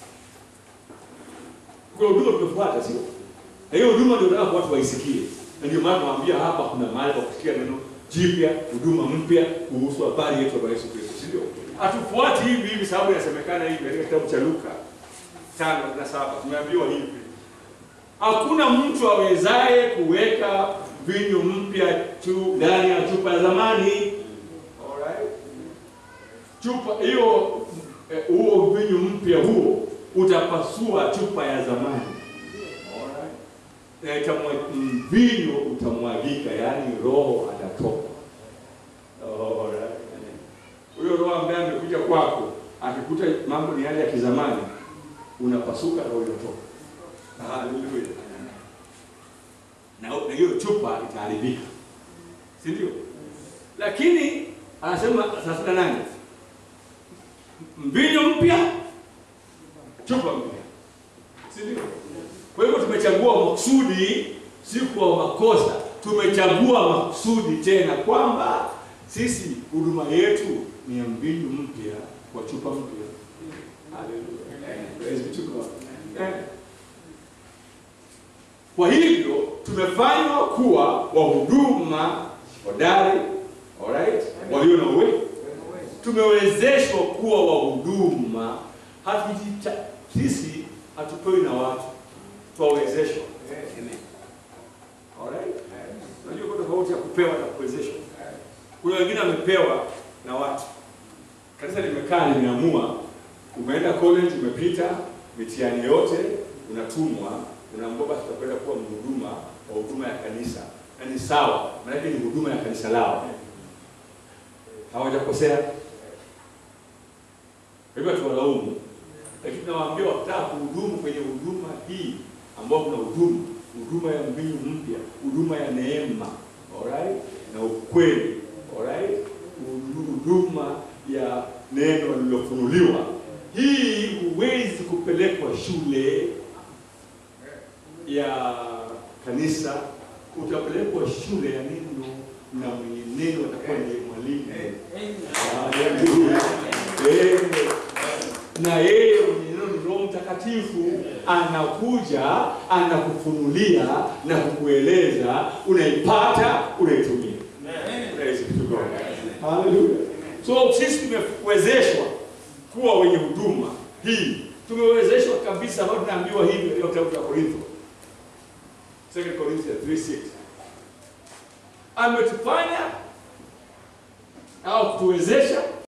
Kwa huduma tumefuata sio? Na hiyo huduma ndio nataka watu waisikie. Na ndio maana nawaambia hapa kuna mahali pa kusikia neno jipya, huduma mpya kuhusu habari yetu ya Yesu Kristo, si ndio? Hatufuati hivi hivi sababu inasemekana hivi katika kitabu cha Luka 5:7 tumeambiwa hivi. Hakuna mtu awezaye kuweka mvinyo mpya tu ndani ya chupa ya zamani. Alright? Chupa hiyo eh, huo mvinyo mpya huo utapasua chupa ya zamani. Alright? Na itamwa- mvinyo utamwagika, yaani roho atatoka. Alright? Huyo roho ambaye amekuja kwako akikuta mambo ni yale ya kizamani, unapasuka, roho inatoka. Haleluya. Na na hiyo chupa itaharibika, si ndio? Lakini anasema thelathini na nane mvinyo mpya, chupa mpya, si ndio? Kwa hivyo tumechagua makusudi, si kwa makosa. Tumechagua makusudi tena kwamba sisi huduma yetu ni ya mvinyo mpya kwa chupa mpya. Haleluya. Praise be to God. Eh. Kwa hivyo tumefanywa kuwa wahuduma hodari, alright, walio na uwezo. Tumewezeshwa kuwa wahuduma, hatujita sisi hatupewi na watu, twawezeshwa. Alright? Unajua kuna tofauti ya kupewa na kuwezeshwa. Kuna wengine wamepewa na watu. Kanisa limekaa limeamua, umeenda college, umepita mitihani yote, unatumwa, unaambiwa basi utakwenda kuwa mhuduma wa huduma ya kanisa. Na ni sawa, maanake ni huduma ya kanisa lao. Hawajakosea. Kwa hivyo tuwalaumu, lakini tunawaambia wakitaka kuhudumu kwenye huduma hii ambao kuna hudumu huduma ya mvinyo mpya, huduma ya neema, alright, na ukweli, alright, huduma ya neno lililofunuliwa. Hii huwezi kupelekwa shule ya kanisa, utapelekwa shule ya neno, na mwenye neno atakuwa ndiye mwalimu. Haleluya. Eh, na yeye mwenye neno ni Roho Mtakatifu anakuja anakufunulia na kukueleza, unaipata, unaitumia. Praise be to God. Haleluya. So sisi tumewezeshwa kuwa wenye huduma hii, tumewezeshwa kabisa, ambayo tunaambiwa hivyo katika kitabu cha Korintho, 2 Corinthians 3:6 ametufanya au kutuwezesha